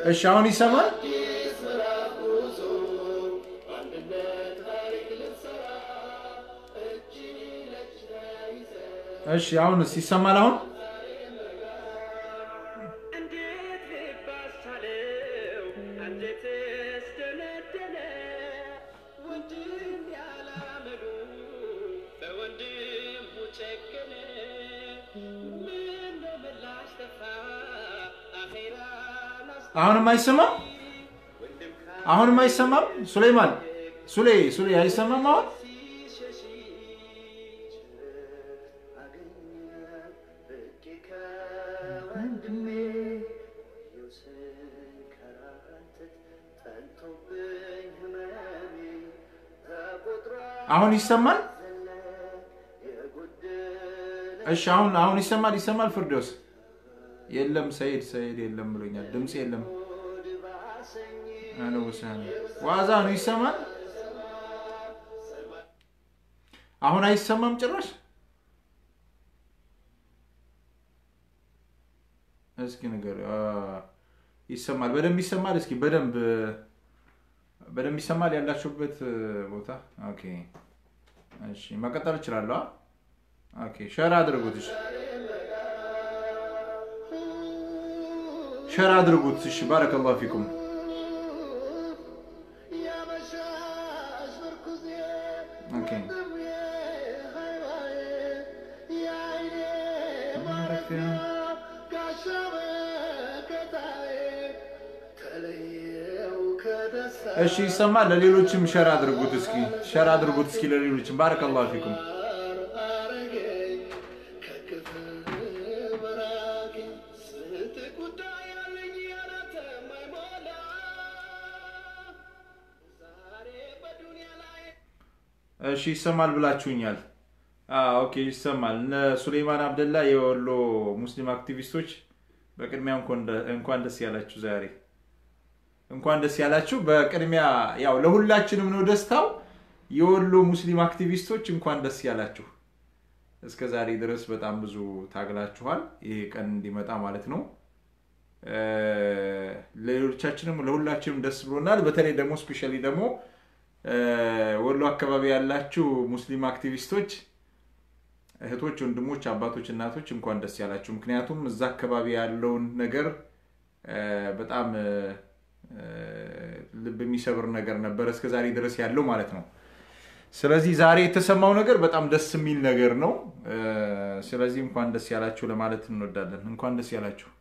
እሺ አሁን ይሰማል? እሺ አሁንስ ይሰማል? አሁን እንዴት ልባሳለው አንጀትስ ደነደነ ወንድም ያላመሉ በወንድሙ ጨከነ ምን ለምላሽ ጠፋ አኼራን አስ አሁንም አይሰማም? አሁንም አይሰማም? ሱሌይማን ሱሌ ሱሌ አይሰማም አሁን? አሁን ይሰማል? እሺ አሁን አሁን ይሰማል ይሰማል። ፍርዶስ የለም ሰይድ ሰይድ የለም ብሎኛል። ድምፅ የለም። አለ ወሰን ዋዛ ነው ይሰማል። አሁን አይሰማም ጭራሽ። እስኪ ነገር ይሰማል፣ በደንብ ይሰማል። እስኪ በደንብ በደንብ ይሰማል ያላችሁበት ቦታ። ኦኬ እሺ፣ መቀጠል እችላለሁ። ኦኬ ሸር አድርጉት። እሺ ሸር አድርጉት። እሺ ባረከላሁ ፊኩም። ኦኬ እሺ ይሰማል። ለሌሎችም ሸር አድርጉት። እስኪ ሸር አድርጉት እስኪ ለሌሎችም። ባረከላሁ ፊኩም። እሺ ይሰማል ብላችሁኛል። ኦኬ ይሰማል። እነ ሱሌይማን አብደላ የወሎ ሙስሊም አክቲቪስቶች በቅድሚያ እንኳን ደስ ያላችሁ። ዛሬ እንኳን ደስ ያላችሁ። በቅድሚያ ያው ለሁላችንም ነው ደስታው። የወሎ ሙስሊም አክቲቪስቶች እንኳን ደስ ያላችሁ። እስከ ዛሬ ድረስ በጣም ብዙ ታግላችኋል፣ ይሄ ቀን እንዲመጣ ማለት ነው። ለሌሎቻችንም ለሁላችንም ደስ ብሎናል። በተለይ ደግሞ ስፔሻሊ ደግሞ ወሎ አካባቢ ያላችሁ ሙስሊም አክቲቪስቶች እህቶች፣ ወንድሞች፣ አባቶች፣ እናቶች እንኳን ደስ ያላችሁ። ምክንያቱም እዛ አካባቢ ያለውን ነገር በጣም ልብ የሚሰብር ነገር ነበረ እስከዛሬ ድረስ ያለው ማለት ነው። ስለዚህ ዛሬ የተሰማው ነገር በጣም ደስ የሚል ነገር ነው። ስለዚህ እንኳን ደስ ያላችሁ ለማለት እንወዳለን። እንኳን ደስ ያላችሁ።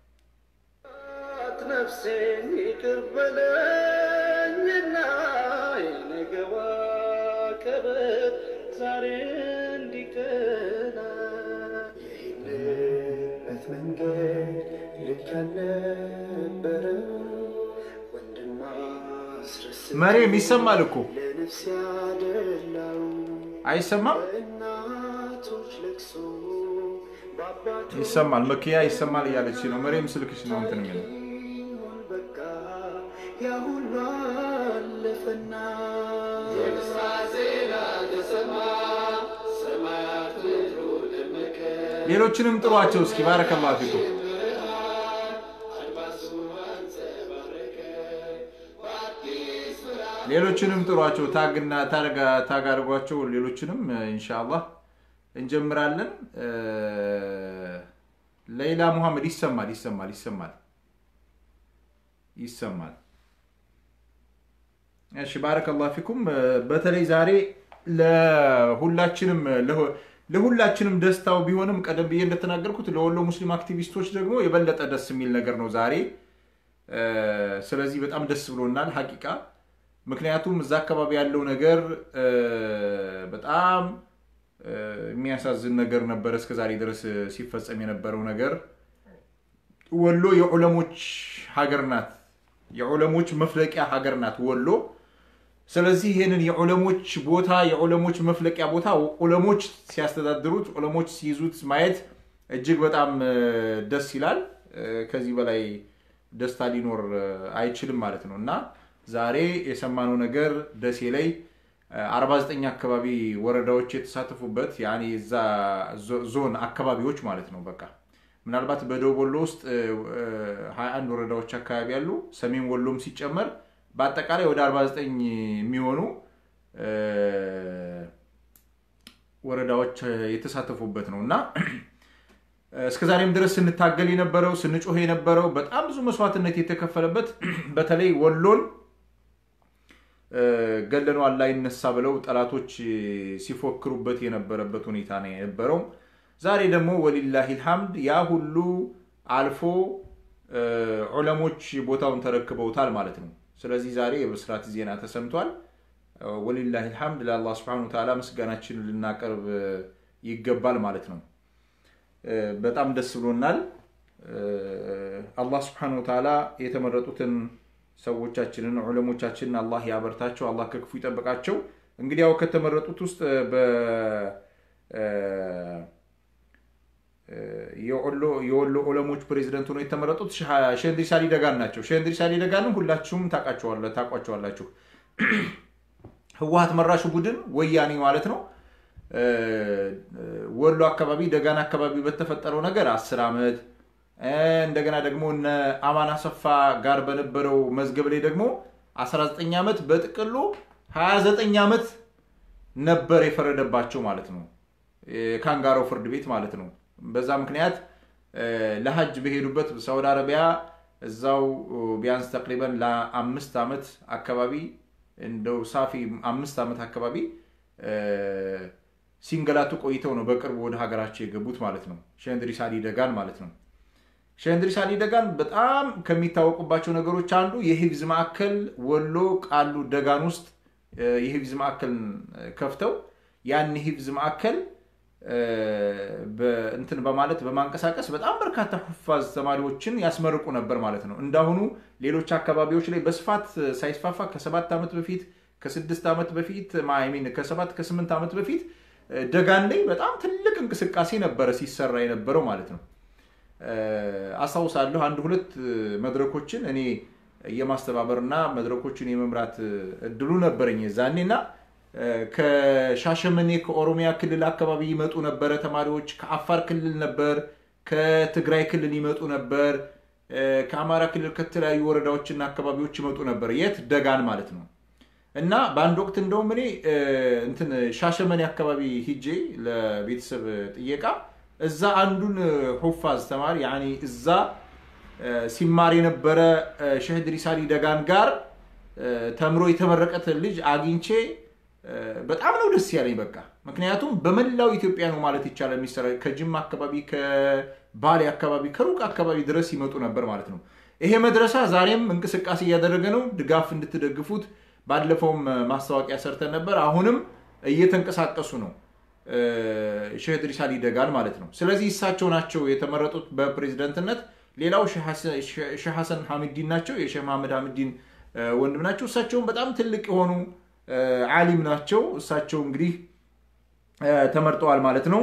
ነፍሴን ይቅር በለኝና የነገዋ ቀበት ዛሬ እንዲቀና የሄድንበት መንገድ ልክ ያልነበረ ወንድም አስረስ መሬም ይሰማል እኮ ለነፍስ ያደላው አይሰማም? እናቶች ለቅሶ በአባቶች ይሰማል። መኪያ ይሰማል እያለች ነው። መሬም ስልክሽ ነው እንትን የሚለው ይሁን በቃ ያ ሁሉ አለፈና የምስራቅ ዜና ተሰማ ሰማያት ምድሩ ደመቀ ሌሎችንም ጥሯቸው እስኪ ባረከላሁ ፊኩም። አድማሱ አንጸባረቀ በአዲስ ብርሃን ሌሎችንም ጥሯቸው፣ ታግና ታርጋ ታግ አድርጓቸው። ሌሎችንም ኢንሻአላህ እንጀምራለን። ሌላ ሙሐመድ ይሰማል ይሰማል ይሰማል ይሰማል። እሺ ባረከላሁ ፊኩም። በተለይ ዛሬ ለሁላችንም ለሁላችንም ደስታው ቢሆንም ቀደም ብዬ እንደተናገርኩት ለወሎ ሙስሊም አክቲቪስቶች ደግሞ የበለጠ ደስ የሚል ነገር ነው ዛሬ። ስለዚህ በጣም ደስ ብሎናል ሀቂቃ። ምክንያቱም እዛ አካባቢ ያለው ነገር በጣም የሚያሳዝን ነገር ነበረ እስከዛሬ ድረስ ሲፈጸም የነበረው ነገር። ወሎ የዑለሞች ሀገር ናት፣ የዑለሞች መፍለቂያ ሀገር ናት ወሎ። ስለዚህ ይህንን የዑለሞች ቦታ የዑለሞች መፍለቂያ ቦታ ዑለሞች ሲያስተዳድሩት ዑለሞች ሲይዙት ማየት እጅግ በጣም ደስ ይላል። ከዚህ በላይ ደስታ ሊኖር አይችልም ማለት ነው እና ዛሬ የሰማነው ነገር ደሴ ላይ 49 አካባቢ ወረዳዎች የተሳተፉበት ያኔ እዛ ዞን አካባቢዎች ማለት ነው። በቃ ምናልባት በደቡብ ወሎ ውስጥ 21 ወረዳዎች አካባቢ ያሉ ሰሜን ወሎም ሲጨመር በአጠቃላይ ወደ 49 የሚሆኑ ወረዳዎች የተሳተፉበት ነው እና እስከ ዛሬም ድረስ ስንታገል የነበረው ስንጮህ የነበረው በጣም ብዙ መስዋዕትነት የተከፈለበት በተለይ ወሎን ገለኗን ላይ ይነሳ ብለው ጠላቶች ሲፎክሩበት የነበረበት ሁኔታ ነው የነበረው። ዛሬ ደግሞ ወሊላሂ ልሐምድ ያ ሁሉ አልፎ ዑለሞች ቦታውን ተረክበውታል ማለት ነው። ስለዚህ ዛሬ የብስራት ዜና ተሰምቷል። ወሊላሂ ልሐምድ ለአላህ ስብሐነሁ ወተዓላ ምስጋናችንን ልናቀርብ ይገባል ማለት ነው። በጣም ደስ ብሎናል። አላህ ስብሐነሁ ወተዓላ የተመረጡትን ሰዎቻችንን ዑለሞቻችንን አላህ ያበርታቸው፣ አላህ ከክፉ ይጠብቃቸው። እንግዲህ ያው ከተመረጡት ውስጥ የወሎ ዑለሞች ፕሬዚደንት ሆነው የተመረጡት ሼህ እንድሪስ አሊ ደጋን ናቸው። ሼህ እንድሪስ አሊ ደጋንም ሁላችሁም ታውቋቸዋላችሁ። ህወሀት መራሹ ቡድን ወያኔ ማለት ነው። ወሎ አካባቢ ደጋን አካባቢ በተፈጠረው ነገር አስር ዓመት እንደገና ደግሞ እነ አማን አሰፋ ጋር በነበረው መዝገብ ላይ ደግሞ 19 ዓመት በጥቅሉ 29 ዓመት ነበር የፈረደባቸው ማለት ነው። ካንጋሮ ፍርድ ቤት ማለት ነው። በዛ ምክንያት ለሀጅ በሄዱበት ሳውዲ አረቢያ እዛው ቢያንስ ተቅሪበን ለአምስት ዓመት አካባቢ እንደው ሳፊ አምስት ዓመት አካባቢ ሲንገላቱ ቆይተው ነው በቅርቡ ወደ ሀገራቸው የገቡት ማለት ነው። ሼህ እንድሪስ አሊ ደጋን ማለት ነው። ሼህ እንድሪስ አሊ ደጋን በጣም ከሚታወቁባቸው ነገሮች አንዱ የሂፍዝ ማዕከል ወሎ ቃሉ ደጋን ውስጥ የሂፍዝ ማዕከል ከፍተው ያን የሂፍዝ ማዕከል እንትን በማለት በማንቀሳቀስ በጣም በርካታ ሁፋዝ ተማሪዎችን ያስመርቁ ነበር ማለት ነው። እንዳሁኑ ሌሎች አካባቢዎች ላይ በስፋት ሳይስፋፋ ከሰባት ዓመት በፊት ከስድስት ዓመት በፊት ሚን ከሰባት ከስምንት ዓመት በፊት ደጋን ላይ በጣም ትልቅ እንቅስቃሴ ነበረ ሲሰራ የነበረው ማለት ነው። አስታውሳለሁ አንድ ሁለት መድረኮችን እኔ የማስተባበርና መድረኮችን የመምራት እድሉ ነበረኝ ዛኔ እና ከሻሸመኔ ከኦሮሚያ ክልል አካባቢ ይመጡ ነበረ ተማሪዎች። ከአፋር ክልል ነበር፣ ከትግራይ ክልል ይመጡ ነበር፣ ከአማራ ክልል ከተለያዩ ወረዳዎችና አካባቢዎች ይመጡ ነበር። የት ደጋን ማለት ነው። እና በአንድ ወቅት እንደውም እኔ እንትን ሻሸመኔ አካባቢ ሂጄ ለቤተሰብ ጥየቃ እዛ አንዱን ሁፋዝ ተማሪ ያኔ እዛ ሲማር የነበረ ሼህ እንድሪስ አሊ ደጋን ጋር ተምሮ የተመረቀት ልጅ አግኝቼ በጣም ነው ደስ ያለኝ። በቃ ምክንያቱም በመላው ኢትዮጵያ ነው ማለት ይቻላል የሚሰራ ከጅማ አካባቢ፣ ከባሌ አካባቢ፣ ከሩቅ አካባቢ ድረስ ይመጡ ነበር ማለት ነው። ይሄ መድረሳ ዛሬም እንቅስቃሴ እያደረገ ነው። ድጋፍ እንድትደግፉት ባለፈውም ማስታወቂያ ሰርተን ነበር። አሁንም እየተንቀሳቀሱ ነው ሼህ እንድሪስ አሊ ደጋን ማለት ነው። ስለዚህ እሳቸው ናቸው የተመረጡት በፕሬዝደንትነት። ሌላው ሼህ ሐሰን ሐሚዲን ናቸው፣ የሼህ መሐመድ ሐሚዲን ወንድም ናቸው። እሳቸውም በጣም ትልቅ የሆኑ ዓሊም ናቸው። እሳቸው እንግዲህ ተመርጠዋል ማለት ነው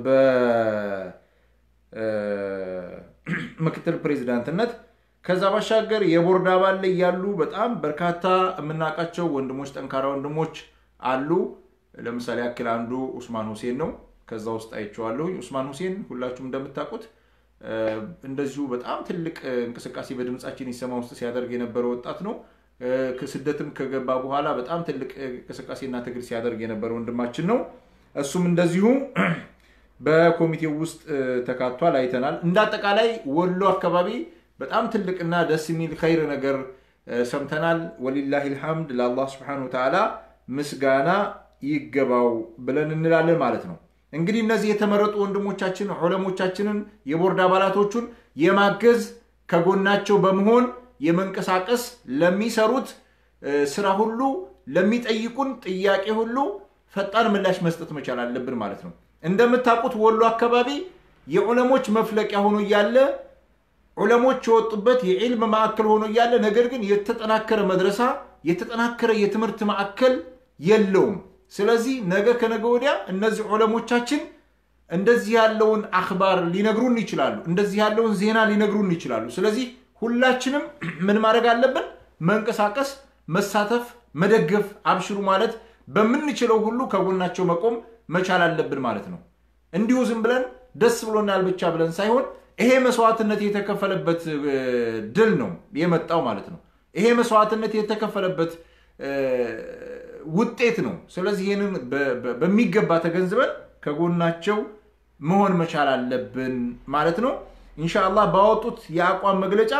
በምክትል ፕሬዚዳንትነት። ከዛ ባሻገር የቦርድ አባል ላይ ያሉ በጣም በርካታ የምናውቃቸው ወንድሞች፣ ጠንካራ ወንድሞች አሉ። ለምሳሌ ያክል አንዱ ኡስማን ሁሴን ነው። ከዛ ውስጥ አይቼዋለሁ። ኡስማን ሁሴን ሁላችሁም እንደምታውቁት እንደዚሁ በጣም ትልቅ እንቅስቃሴ በድምፃችን ይሰማ ውስጥ ሲያደርግ የነበረ ወጣት ነው። ስደትም ከገባ በኋላ በጣም ትልቅ እንቅስቃሴና ትግል ሲያደርግ የነበረ ወንድማችን ነው። እሱም እንደዚሁ በኮሚቴው ውስጥ ተካቷል፣ አይተናል። እንደ አጠቃላይ ወሎ አካባቢ በጣም ትልቅና ደስ የሚል ኸይር ነገር ሰምተናል። ወሊላሂ ልሐምድ ለአላህ ስብሐነሁ ወተዓላ ምስጋና ይገባው ብለን እንላለን ማለት ነው። እንግዲህ እነዚህ የተመረጡ ወንድሞቻችን ዑለሞቻችንን የቦርድ አባላቶቹን የማገዝ ከጎናቸው በመሆን የመንቀሳቀስ ለሚሰሩት ስራ ሁሉ ለሚጠይቁን ጥያቄ ሁሉ ፈጣን ምላሽ መስጠት መቻል አለብን ማለት ነው። እንደምታውቁት ወሎ አካባቢ የዑለሞች መፍለቂያ ሆኖ እያለ ዑለሞች የወጡበት የዒልም ማዕከል ሆኖ እያለ ነገር ግን የተጠናከረ መድረሳ የተጠናከረ የትምህርት ማዕከል የለውም። ስለዚህ ነገ ከነገ ወዲያ እነዚህ ዑለሞቻችን እንደዚህ ያለውን አክባር ሊነግሩን ይችላሉ። እንደዚህ ያለውን ዜና ሊነግሩን ይችላሉ። ስለዚህ ሁላችንም ምን ማድረግ አለብን? መንቀሳቀስ፣ መሳተፍ፣ መደገፍ፣ አብሽሩ ማለት በምንችለው ሁሉ ከጎናቸው መቆም መቻል አለብን ማለት ነው። እንዲሁ ዝም ብለን ደስ ብሎናል ብቻ ብለን ሳይሆን ይሄ መስዋዕትነት የተከፈለበት እ፣ ድል ነው የመጣው ማለት ነው። ይሄ መስዋዕትነት የተከፈለበት እ፣ ውጤት ነው። ስለዚህ ይህንን በ- በ- በሚገባ ተገንዝበን ከጎናቸው መሆን መቻል አለብን ማለት ነው። ኢንሻአላህ ባወጡት የአቋም መግለጫ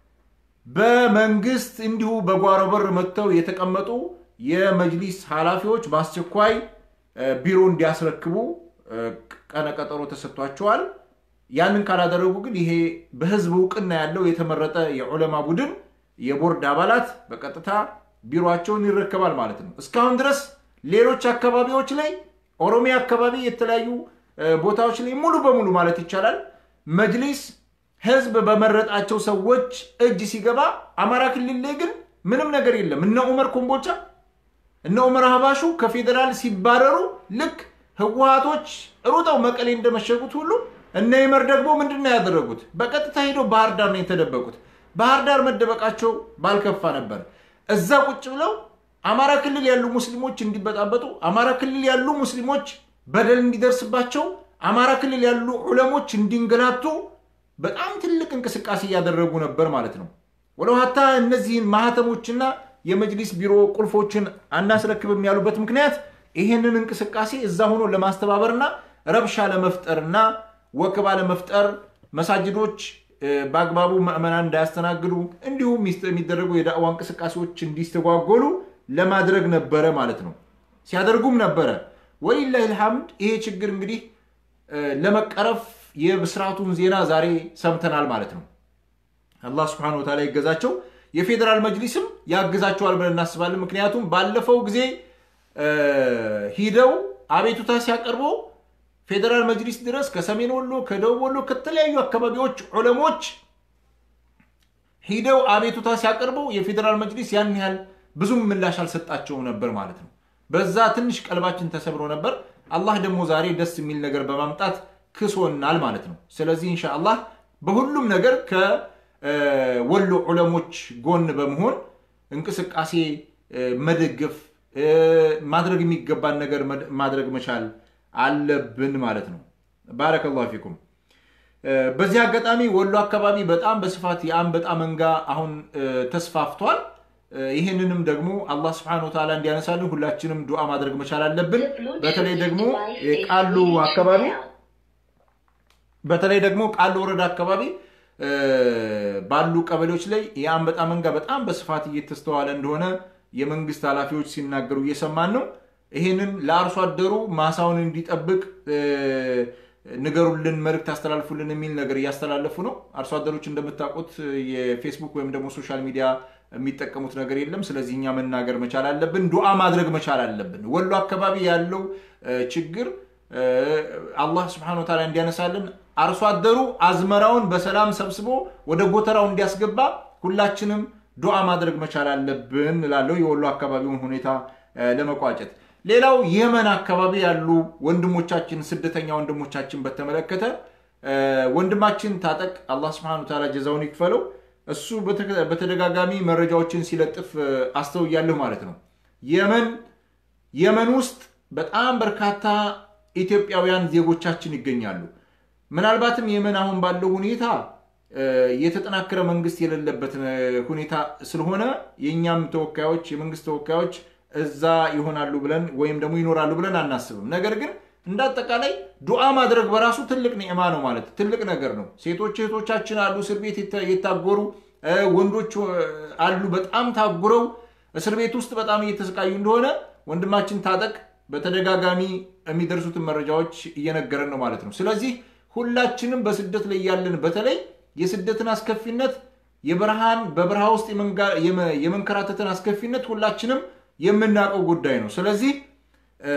በመንግስት እንዲሁ በጓሮ በር መጥተው የተቀመጡ የመጅሊስ ኃላፊዎች በአስቸኳይ እ፣ ቢሮ እንዲያስረክቡ እ፣ ቀነቀጠሮ ተሰጥቷቸዋል። ያንን ካላደረጉ ግን ይሄ በህዝብ እውቅና ያለው የተመረጠ የዑለማ ቡድን የቦርድ አባላት በቀጥታ ቢሮቸውን ይረከባል ማለት ነው። እስካሁን ድረስ ሌሎች አካባቢዎች ላይ ኦሮሚያ አካባቢ የተለያዩ እ፣ ቦታዎች ላይ ሙሉ በሙሉ ማለት ይቻላል መጅሊስ ህዝብ በመረጣቸው ሰዎች እጅ ሲገባ፣ አማራ ክልል ላይ ግን ምንም ነገር የለም። እነ ኡመር ኮምቦልቻ እነ ኡመር ሀባሹ ከፌዴራል ሲባረሩ ልክ ህወሀቶች ሩጠው መቀሌ እንደመሸጉት ሁሉ እነ ይመር ደግሞ ምንድን ነው ያደረጉት? በቀጥታ ሄደው ባህር ዳር ነው የተደበቁት። ባህር ዳር መደበቃቸው ባልከፋ ነበር። እዛ ቁጭ ብለው አማራ ክልል ያሉ ሙስሊሞች እንዲበጣበጡ፣ አማራ ክልል ያሉ ሙስሊሞች በደል እንዲደርስባቸው፣ አማራ ክልል ያሉ ዑለሞች እንዲንገላቱ በጣም ትልቅ እንቅስቃሴ እያደረጉ ነበር ማለት ነው። ወደ ሀታ እነዚህን ማህተሞችና የመጅሊስ ቢሮ ቁልፎችን አናስረክብም ያሉበት ምክንያት ይህንን እንቅስቃሴ እዛ ሆኖ ለማስተባበርና ረብሻ ለመፍጠርና ወከባ ለመፍጠር መሳጅዶች እ፣ በአግባቡ ምዕመናን እንዳያስተናግዱ እንዲሁም ሚስ- የሚደረጉ የዳዕዋ እንቅስቃሴዎች እንዲስተጓጎሉ ለማድረግ ነበረ ማለት ነው። ሲያደርጉም ነበረ። ወሊላሂ ልሐምድ ይሄ ችግር እንግዲህ እ፣ ለመቀረፍ የብስራቱን ዜና ዛሬ ሰምተናል ማለት ነው። አላህ ስብሐነሁ ወተዓላ ይገዛቸው። የፌዴራል መጅሊስም ያግዛቸዋል ብለን እናስባለን። ምክንያቱም ባለፈው ጊዜ እ፣ ሂደው አቤቱታ ሲያቀርቡ ፌዴራል መጅሊስ ድረስ ከሰሜን ወሎ፣ ከደቡብ ወሎ፣ ከተለያዩ አካባቢዎች ዑለሞች ሂደው አቤቱታ ሲያቀርቡ የፌዴራል መጅሊስ ያን ያህል ብዙም ምላሽ አልሰጣቸውም ነበር ማለት ነው። በዛ ትንሽ ቀልባችን ተሰብሮ ነበር። አላህ ደግሞ ዛሬ ደስ የሚል ነገር በማምጣት ክሶናል ማለት ነው። ስለዚህ ኢንሻአላህ በሁሉም ነገር ከወሎ ዑለሞች ጎን በመሆን እንቅስቃሴ እ፣ መደገፍ እ፣ ማድረግ የሚገባን ነገር መድ- ማድረግ መቻል አለብን ማለት ነው። ባረከላሁ ፊኩም። እ፣ በዚህ አጋጣሚ ወሎ አካባቢ በጣም በስፋት የአንበጣ መንጋ አሁን እ፣ ተስፋፍቷል። እ፣ ይህንንም ደግሞ አላህ ስብሐነሁ ወተዓላ እንዲያነሳልን ሁላችንም ዱዓ ማድረግ መቻል አለብን። በተለይ ደግሞ የቃሉ አካባቢ በተለይ ደግሞ ቃሉ ወረዳ አካባቢ እ፣ ባሉ ቀበሌዎች ላይ የአንበጣ መንጋ በጣም በስፋት እየተስተዋለ እንደሆነ የመንግስት ኃላፊዎች ሲናገሩ እየሰማን ነው። ይህንን ለአርሶ አደሩ ማሳውን እንዲጠብቅ እ፣ ንገሩልን፣ መልእክት አስተላልፉልን የሚል ነገር እያስተላለፉ ነው። አርሶ አደሮች እንደምታውቁት የፌስቡክ ወይም ደግሞ ሶሻል ሚዲያ የሚጠቀሙት ነገር የለም። ስለዚህ እኛ መናገር መቻል አለብን፣ ዱዓ ማድረግ መቻል አለብን። ወሎ አካባቢ ያለው እ፣ ችግር እ፣ አላህ ስብሐነሁ ወተዓላ እንዲያነሳልን አርሶ አደሩ አዝመራውን በሰላም ሰብስቦ ወደ ጎተራው እንዲያስገባ ሁላችንም ዱዓ ማድረግ መቻል አለብን እላለሁ። የወሎ አካባቢውን ሁኔታ እ፣ ለመቋጨት ሌላው የመን አካባቢ ያሉ ወንድሞቻችን ስደተኛ ወንድሞቻችን በተመለከተ እ፣ ወንድማችን ታጠቅ አላህ ስብሐነሁ ወተዓላ ጀዛውን ይክፈለው። እሱ በተከ- በተደጋጋሚ መረጃዎችን ሲለጥፍ እ፣ አስተውያለሁ ማለት ነው። የመን የመን ውስጥ በጣም በርካታ ኢትዮጵያውያን ዜጎቻችን ይገኛሉ። ምናልባትም የመን አሁን ባለው ሁኔታ እ፣ የተጠናከረ መንግስት የሌለበት እ፣ ሁኔታ ስለሆነ የእኛም ተወካዮች የመንግስት ተወካዮች እዛ ይሆናሉ ብለን ወይም ደግሞ ይኖራሉ ብለን አናስብም። ነገር ግን እንደ አጠቃላይ ዱዓ ማድረግ በራሱ ትልቅ ኒዕማ ነው ማለት ትልቅ ነገር ነው። ሴቶች እህቶቻችን አሉ እስር ቤት የታ- የታጎሩ እ፣ ወንዶች እ፣ አሉ በጣም ታጉረው እስር ቤት ውስጥ በጣም እየተሰቃዩ እንደሆነ ወንድማችን ታጠቅ በተደጋጋሚ የሚደርሱትን መረጃዎች እየነገረን ነው ማለት ነው። ስለዚህ ሁላችንም በስደት ላይ ያለን በተለይ የስደትን አስከፊነት የበረሃን በበረሃ ውስጥ የመንጋ- የመ- የመንከራተትን አስከፊነት ሁላችንም የምናውቀው ጉዳይ ነው። ስለዚህ እ፣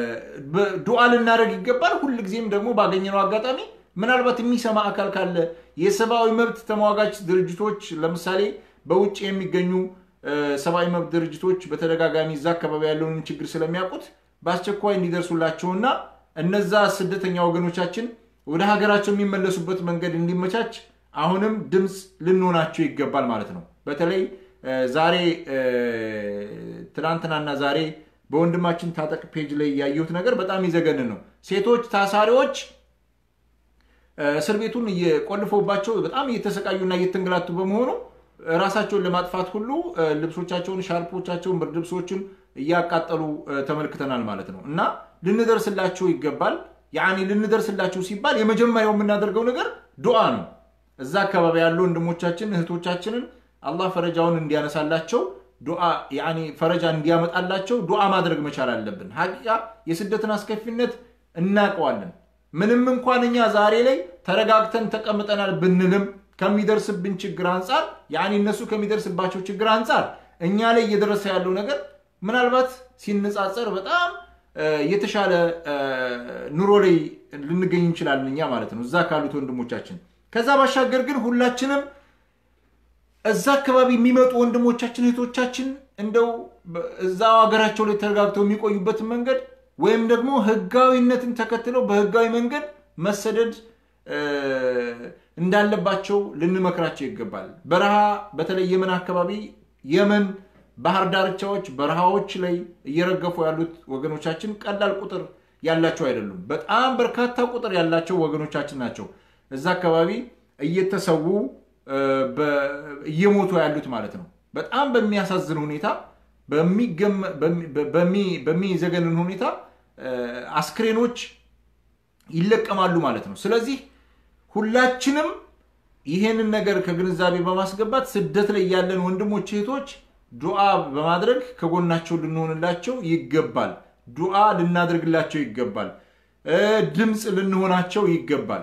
በ- ዱዓ ልናደርግ ይገባል። ሁልጊዜም ደግሞ ባገኘነው አጋጣሚ ምናልባት የሚሰማ አካል ካለ የሰብአዊ መብት ተሟጋች ድርጅቶች ለምሳሌ በውጭ የሚገኙ እ፣ ሰብአዊ መብት ድርጅቶች በተደጋጋሚ እዛ አካባቢ ያለውን ችግር ስለሚያውቁት በአስቸኳይ እንዲደርሱላቸውና እነዛ ስደተኛ ወገኖቻችን ወደ ሀገራቸው የሚመለሱበት መንገድ እንዲመቻች አሁንም ድምፅ ልንሆናቸው ይገባል ማለት ነው። በተለይ እ፣ ዛሬ እ፣ ትናንትናና ዛሬ በወንድማችን ታጠቅ ፔጅ ላይ ያየሁት ነገር በጣም ይዘገንን ነው። ሴቶች ታሳሪዎች እስር ቤቱን እየቆልፈውባቸው በጣም እየተሰቃዩና እየተንገላቱ በመሆኑ ራሳቸውን ለማጥፋት ሁሉ ልብሶቻቸውን፣ ሻርፖቻቸውን፣ ብርድ ልብሶችን እያቃጠሉ ተመልክተናል ማለት ነው እና ልንደርስላቸው ይገባል። ያኔ ልንደርስላቸው ሲባል የመጀመሪያው የምናደርገው ነገር ዱዓ ነው። እዛ አካባቢ ያሉ ወንድሞቻችን እህቶቻችንን አላህ ፈረጃውን እንዲያነሳላቸው ዱዓ ያኔ ፈረጃ እንዲያመጣላቸው ዱዓ ማድረግ መቻል አለብን። ሀቂቃ የስደትን አስከፊነት እናውቀዋለን። ምንም እንኳን እኛ ዛሬ ላይ ተረጋግተን ተቀምጠናል ብንልም ከሚደርስብን ችግር አንጻር ያኔ እነሱ ከሚደርስባቸው ችግር አንጻር እኛ ላይ እየደረሰ ያለው ነገር ምናልባት ሲነጻጸር በጣም የተሻለ ኑሮ ላይ ልንገኝ እንችላለን እኛ ማለት ነው እዛ ካሉት ወንድሞቻችን። ከዛ ባሻገር ግን ሁላችንም እዛ አካባቢ የሚመጡ ወንድሞቻችን እህቶቻችን እንደው እዛው ሀገራቸው ላይ ተረጋግተው የሚቆዩበትን መንገድ ወይም ደግሞ ህጋዊነትን ተከትለው በህጋዊ መንገድ መሰደድ እንዳለባቸው ልንመክራቸው ይገባል። በረሃ በተለይ የመን አካባቢ የመን ባህር ዳርቻዎች፣ በረሃዎች ላይ እየረገፉ ያሉት ወገኖቻችን ቀላል ቁጥር ያላቸው አይደሉም። በጣም በርካታ ቁጥር ያላቸው ወገኖቻችን ናቸው እዛ አካባቢ እየተሰዉ እየሞቱ ያሉት ማለት ነው። በጣም በሚያሳዝን ሁኔታ በሚዘገንን ሁኔታ አስክሬኖች ይለቀማሉ ማለት ነው። ስለዚህ ሁላችንም ይሄንን ነገር ከግንዛቤ በማስገባት ስደት ላይ ያለን ወንድሞች እህቶች ዱዓ በማድረግ ከጎናቸው ልንሆንላቸው ይገባል። ዱዓ ልናደርግላቸው ይገባል። ድምፅ ልንሆናቸው ይገባል።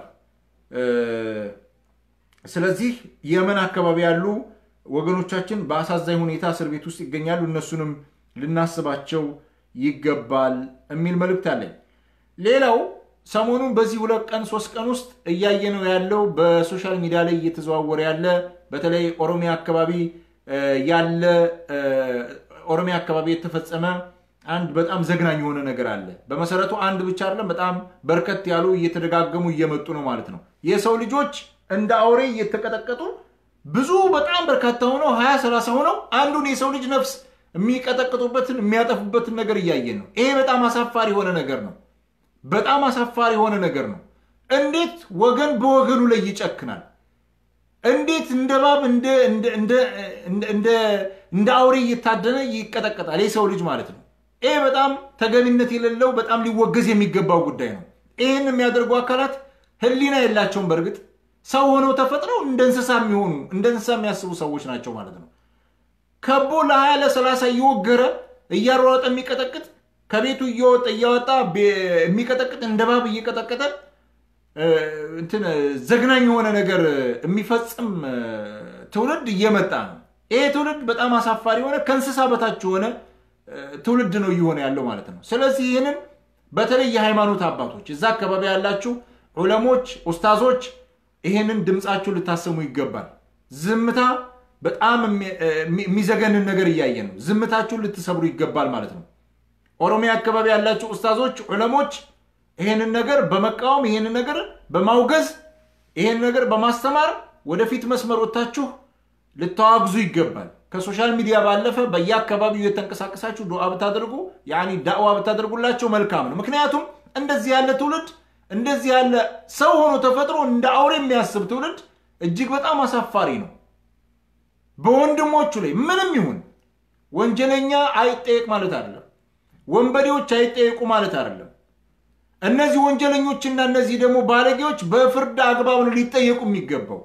ስለዚህ የመን አካባቢ ያሉ ወገኖቻችን በአሳዛኝ ሁኔታ እስር ቤት ውስጥ ይገኛሉ። እነሱንም ልናስባቸው ይገባል የሚል መልእክት አለኝ። ሌላው ሰሞኑን በዚህ ሁለት ቀን ሶስት ቀን ውስጥ እያየነው ያለው በሶሻል ሚዲያ ላይ እየተዘዋወረ ያለ በተለይ ኦሮሚያ አካባቢ ያለ ኦሮሚያ አካባቢ የተፈጸመ አንድ በጣም ዘግናኝ የሆነ ነገር አለ። በመሰረቱ አንድ ብቻ አይደለም፣ በጣም በርከት ያሉ እየተደጋገሙ እየመጡ ነው ማለት ነው። የሰው ልጆች እንደ አውሬ እየተቀጠቀጡ ብዙ በጣም በርካታ ሆነው ሀያ ሰላሳ ሆነው አንዱን የሰው ልጅ ነፍስ የሚቀጠቅጡበትን የሚያጠፉበትን ነገር እያየን ነው። ይሄ በጣም አሳፋሪ የሆነ ነገር ነው። በጣም አሳፋሪ የሆነ ነገር ነው። እንዴት ወገን በወገኑ ላይ ይጨክናል? እንዴት እንደ እባብ እንደ አውሬ እየታደነ ይቀጠቀጣል የሰው ልጅ ማለት ነው። ይሄ በጣም ተገቢነት የሌለው በጣም ሊወገዝ የሚገባው ጉዳይ ነው። ይህን የሚያደርጉ አካላት ሕሊና የላቸውም። በእርግጥ ሰው ሆነው ተፈጥረው እንደ እንስሳ የሚሆኑ እንደ እንስሳ የሚያስቡ ሰዎች ናቸው ማለት ነው። ከቦ ለሀያ ለሰላሳ እየወገረ እያሯሯጠ የሚቀጠቅጥ ከቤቱ እየወጣ እያወጣ የሚቀጠቅጥ እንደ እባብ እየቀጠቀጠ እንትን ዘግናኝ የሆነ ነገር የሚፈጽም ትውልድ እየመጣ ነው። ይሄ ትውልድ በጣም አሳፋሪ የሆነ ከእንስሳ በታች የሆነ ትውልድ ነው እየሆነ ያለው ማለት ነው። ስለዚህ ይህንን በተለይ የሃይማኖት አባቶች እዛ አካባቢ ያላችሁ ዑለሞች፣ ኡስታዞች ይሄንን ድምፃችሁን ልታሰሙ ይገባል። ዝምታ በጣም የሚዘገንን ነገር እያየን ነው። ዝምታችሁን ልትሰብሩ ይገባል ማለት ነው። ኦሮሚያ አካባቢ ያላችሁ ኡስታዞች፣ ዑለሞች ይሄንን ነገር በመቃወም ይሄንን ነገር በማውገዝ ይሄን ነገር በማስተማር ወደፊት መስመር ወጥታችሁ ልታዋግዙ ይገባል። ከሶሻል ሚዲያ ባለፈ በየአካባቢው የተንቀሳቀሳችሁ ዱዓ ብታደርጉ ያኒ ዳዕዋ ብታደርጉላቸው መልካም ነው። ምክንያቱም እንደዚህ ያለ ትውልድ እንደዚህ ያለ ሰው ሆኖ ተፈጥሮ እንደ አውሬ የሚያስብ ትውልድ እጅግ በጣም አሳፋሪ ነው። በወንድሞቹ ላይ ምንም ይሁን ወንጀለኛ አይጠየቅ ማለት አይደለም። ወንበዴዎች አይጠየቁ ማለት አይደለም። እነዚህ ወንጀለኞችና እነዚህ ደግሞ ባለጌዎች በፍርድ አግባብ ነው ሊጠየቁ የሚገባው።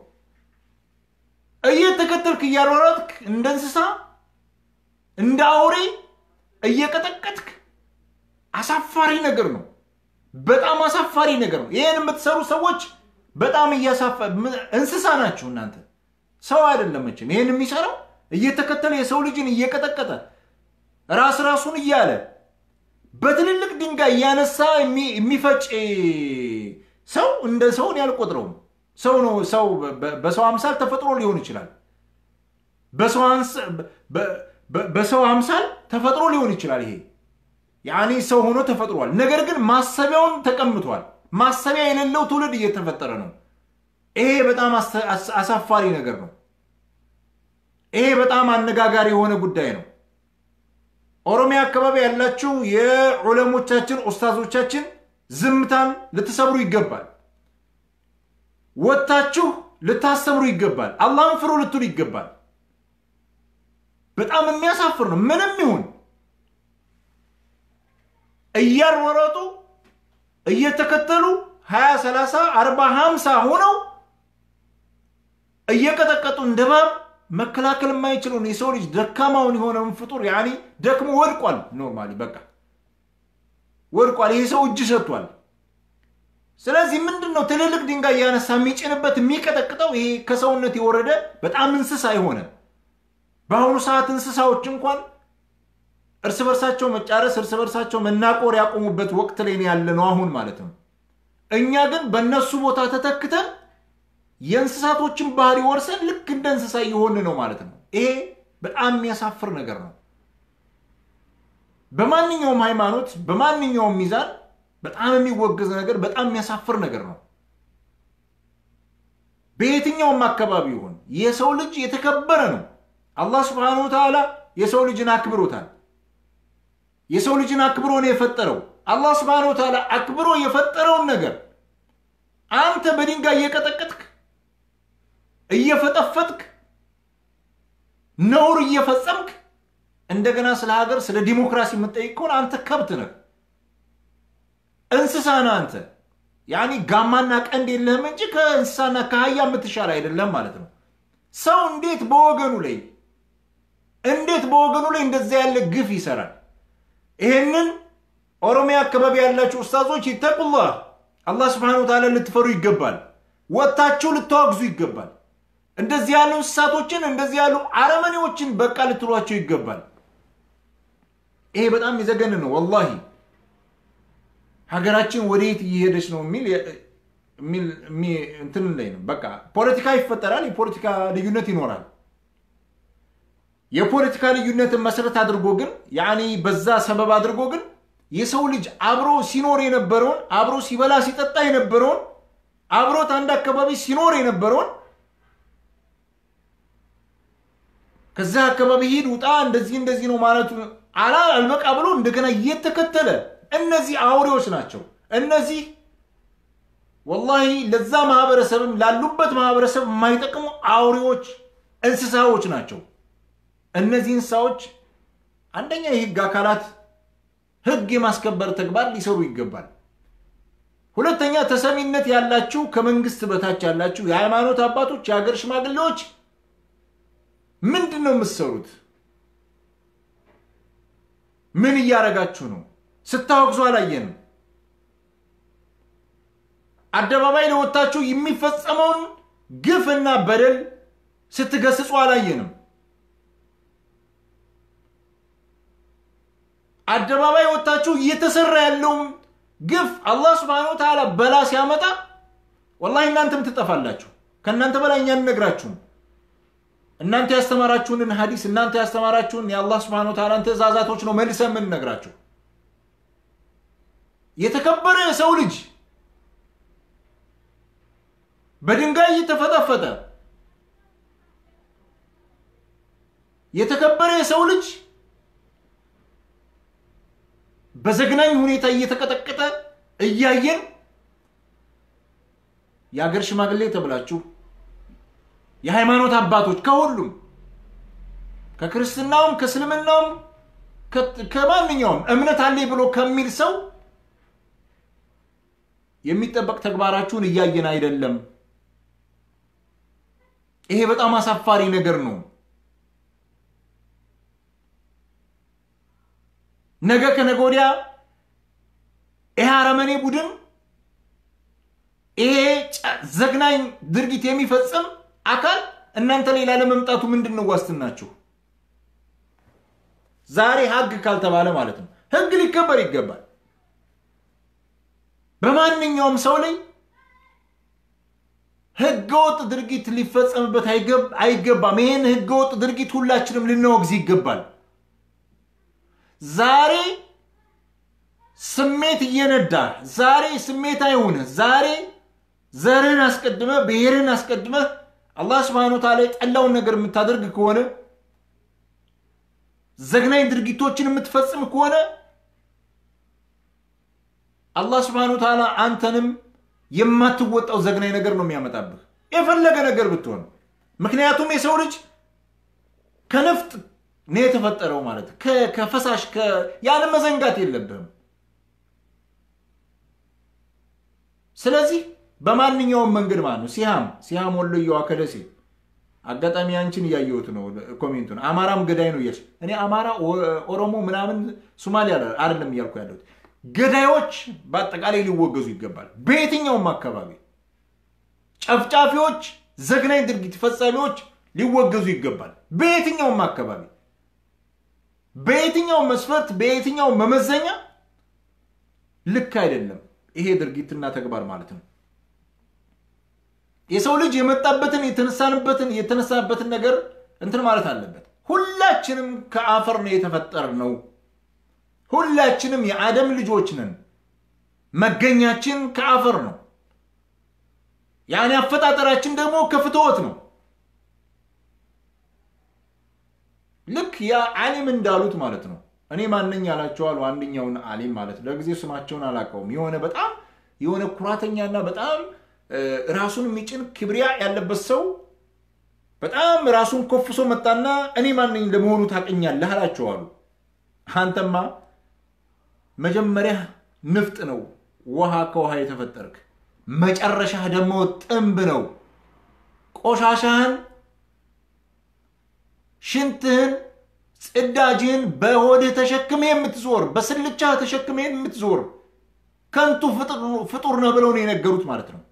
እየተከተልክ እያሯሯጥክ እንደ እንስሳ እንደ አውሬ እየቀጠቀጥክ አሳፋሪ ነገር ነው። በጣም አሳፋሪ ነገር ነው። ይህን የምትሰሩ ሰዎች በጣም እያሳፋ እንስሳ ናችሁ እናንተ። ሰው አይደለም መቼም ይህን የሚሰራው እየተከተለ የሰው ልጅን እየቀጠቀጠ ራስ ራሱን እያለ በትልልቅ ድንጋይ እያነሳ የሚፈጭ ሰው እንደ ሰውን ያልቆጥረውም። ሰው ነው። ሰው በሰው አምሳል ተፈጥሮ ሊሆን ይችላል። በሰው አምሳል ተፈጥሮ ሊሆን ይችላል። ይሄ ያኔ ሰው ሆኖ ተፈጥሯል። ነገር ግን ማሰቢያውን ተቀምቷል። ማሰቢያ የሌለው ትውልድ እየተፈጠረ ነው። ይሄ በጣም አሳፋሪ ነገር ነው። ይሄ በጣም አነጋጋሪ የሆነ ጉዳይ ነው። ኦሮሚያ አካባቢ ያላችሁ የዑለሞቻችን ኡስታዞቻችን ዝምታን ልትሰብሩ ይገባል። ወጥታችሁ ልታስተምሩ ይገባል። አላህን ፍሩ ልትሉ ይገባል። በጣም የሚያሳፍር ነው። ምንም ይሁን እያሯሯጡ እየተከተሉ ሀያ ሰላሳ አርባ ሀምሳ ሆነው እየቀጠቀጡ እንደ እባብ መከላከል የማይችለውን የሰው ልጅ ደካማውን የሆነውን ፍጡር ያኔ ደክሞ ወድቋል። ኖርማሊ በቃ ወድቋል። ይሄ ሰው እጅ ሰጥቷል። ስለዚህ ምንድን ነው ትልልቅ ድንጋይ እያነሳ የሚጭንበት የሚቀጠቅጠው ይሄ ከሰውነት የወረደ በጣም እንስሳ የሆነ በአሁኑ ሰዓት እንስሳዎች እንኳን እርስ በርሳቸው መጫረስ እርስ በርሳቸው መናቆር ያቆሙበት ወቅት ላይ ያለ ነው አሁን ማለት ነው። እኛ ግን በእነሱ ቦታ ተተክተን የእንስሳቶችን ባህሪ ወርሰን ልክ እንደ እንስሳ እየሆን ነው ማለት ነው። ይሄ በጣም የሚያሳፍር ነገር ነው። በማንኛውም ሃይማኖት፣ በማንኛውም ሚዛን በጣም የሚወገዝ ነገር፣ በጣም የሚያሳፍር ነገር ነው። በየትኛውም አካባቢ ይሁን የሰው ልጅ የተከበረ ነው። አላህ ስብሐነሁ ወተዓላ የሰው ልጅን አክብሮታል። የሰው ልጅን አክብሮ ነው የፈጠረው። አላህ ስብሐነሁ ወተዓላ አክብሮ የፈጠረውን ነገር አንተ በድንጋይ እየቀጠቀጥክ እየፈጠፈጥክ ነውር እየፈጸምክ እንደገና ስለ ሀገር ስለ ዲሞክራሲ የምትጠይቅ ከሆነ አንተ ከብት ነህ፣ እንስሳ ነህ። አንተ ያኒ ጋማና ቀንድ የለህም እንጂ ከእንስሳና ከአህያ የምትሻል አይደለም ማለት ነው። ሰው እንዴት በወገኑ ላይ እንዴት በወገኑ ላይ እንደዛ ያለ ግፍ ይሰራል? ይሄንን ኦሮሚያ አካባቢ ያላችሁ ኡስታዞች ይተቁላህ፣ አላህ ስብሐነሁ ወተዓላ ልትፈሩ ይገባል። ወጥታችሁ ልታወግዙ ይገባል። እንደዚህ ያሉ እንስሳቶችን እንደዚህ ያሉ አረመኔዎችን በቃ ልትሏቸው ይገባል። ይሄ በጣም የዘገን ነው ወላሂ። ሀገራችን ወደየት እየሄደች ነው የሚል እንትን ላይ ነው። በቃ ፖለቲካ ይፈጠራል፣ የፖለቲካ ልዩነት ይኖራል። የፖለቲካ ልዩነትን መሰረት አድርጎ ግን ያኔ በዛ ሰበብ አድርጎ ግን የሰው ልጅ አብሮ ሲኖር የነበረውን አብሮ ሲበላ ሲጠጣ የነበረውን አብሮት አንድ አካባቢ ሲኖር የነበረውን ከዛ አካባቢ ሂድ ውጣ፣ እንደዚህ እንደዚህ ነው ማለቱ አላ አልበቃ ብሎ እንደገና እየተከተለ እነዚህ አውሬዎች ናቸው። እነዚህ ወላሂ ለዛ ማህበረሰብም ላሉበት ማህበረሰብ የማይጠቅሙ አውሬዎች እንስሳዎች ናቸው። እነዚህ እንስሳዎች አንደኛ የህግ አካላት ህግ የማስከበር ተግባር ሊሰሩ ይገባል። ሁለተኛ ተሰሚነት ያላችሁ ከመንግስት በታች ያላችሁ የሃይማኖት አባቶች፣ የሀገር ሽማግሌዎች ምንድን ነው የምትሰሩት? ምን እያደረጋችሁ ነው? ስታወግዙ አላየንም። አደባባይ ለወጣችሁ የሚፈጸመውን ግፍና በደል ስትገስጹ አላየንም። አደባባይ ወጥታችሁ እየተሰራ ያለውን ግፍ አላህ ስብሐነሁ ወተዓላ በላ ሲያመጣ ወላሂ እናንተም ትጠፋላችሁ። ከእናንተ በላይ እኛ እንነግራችሁም። እናንተ ያስተማራችሁንን ሀዲስ እናንተ ያስተማራችሁን የአላህ ስብሐነሁ ወተዓላን ትእዛዛቶች ነው መልሰ የምንነግራችሁ። የተከበረ የሰው ልጅ በድንጋይ እየተፈጠፈጠ የተከበረ የሰው ልጅ በዘግናኝ ሁኔታ እየተቀጠቀጠ እያየን የአገር ሽማግሌ ተብላችሁ የሃይማኖት አባቶች ከሁሉም ከክርስትናውም ከእስልምናውም ከማንኛውም እምነት አለኝ ብሎ ከሚል ሰው የሚጠበቅ ተግባራችሁን እያየን አይደለም። ይሄ በጣም አሳፋሪ ነገር ነው። ነገ ከነገ ወዲያ ይሄ አረመኔ ቡድን ይሄ ዘግናኝ ድርጊት የሚፈጽም አካል እናንተ ላይ ላለመምጣቱ ምንድን ነው ዋስትናችሁ? ዛሬ ህግ ካልተባለ ማለት ነው ህግ ሊከበር ይገባል። በማንኛውም ሰው ላይ ህገወጥ ድርጊት ሊፈጸምበት አይገባም። ይህን ህገወጥ ድርጊት ሁላችንም ልናወግዝ ይገባል። ዛሬ ስሜት እየነዳ ዛሬ ስሜት አይሆንህ ዛሬ ዘርህን አስቀድመህ ብሔርህን አስቀድመህ አላህ ስብሐነ ወተዓላ የጠላውን ነገር የምታደርግ ከሆነ ዘግናኝ ድርጊቶችን የምትፈጽም ከሆነ አላህ ስብሐነ ወተዓላ አንተንም የማትወጣው ዘግናኝ ነገር ነው የሚያመጣብህ የፈለገ ነገር ብትሆን። ምክንያቱም የሰው ልጅ ከነፍጥ ነው የተፈጠረው ማለት ከ- ከፈሳሽ ከ- ያለ መዘንጋት የለብህም። ስለዚህ በማንኛውም መንገድ ማለት ነው ሲሃም ሲሃም ወሎየዋ ከደሴ አጋጣሚ አንቺን እያየሁት ነው ኮሜንቱን አማራም ገዳይ ነው እያልሽ እኔ አማራ ኦ- ኦሮሞ ምናምን ሶማሌ አለ- አይደለም እያልኩ ያለሁት ገዳዮች በአጠቃላይ ሊወገዙ ይገባል በየትኛውም አካባቢ ጨፍጫፊዎች ዘግናኝ ድርጊት ፈጻሚዎች ሊወገዙ ይገባል በየትኛውም አካባቢ በየትኛውም መስፈርት በየትኛውም መመዘኛ ልክ አይደለም ይሄ ድርጊትና ተግባር ማለት ነው የሰው ልጅ የመጣበትን የተነሳንበትን የተነሳበትን ነገር እንትን ማለት አለበት ሁላችንም ከአፈር ነው የተፈጠርነው ሁላችንም የአደም ልጆች ነን መገኛችን ከአፈር ነው ያኔ አፈጣጠራችን ደግሞ ከፍትወት ነው ልክ ያ አሊም እንዳሉት ማለት ነው እኔ ማንኝ ያላቸዋሉ አንደኛውን አሊም ማለት ለጊዜው ስማቸውን አላውቀውም የሆነ በጣም የሆነ ኩራተኛና በጣም እ፣ ራሱን የሚጭን ክብሪያ ያለበት ሰው በጣም ራሱን ኮፍሶ መጣና እኔ ማንኝ ለመሆኑ ታቀኛለህ አላቸዋሉ አንተማ መጀመሪያ ንፍጥ ነው ውሃ ከውሃ የተፈጠርክ መጨረሻህ ደግሞ ጥንብ ነው ቆሻሻህን ሽንትህን ጽዳጅህን በሆድህ ተሸክመ የምትዞር በስልቻህ ተሸክመ የምትዞር ከንቱ ፍጡር- ፍጡር ነህ ብለው ነው የነገሩት ማለት ነው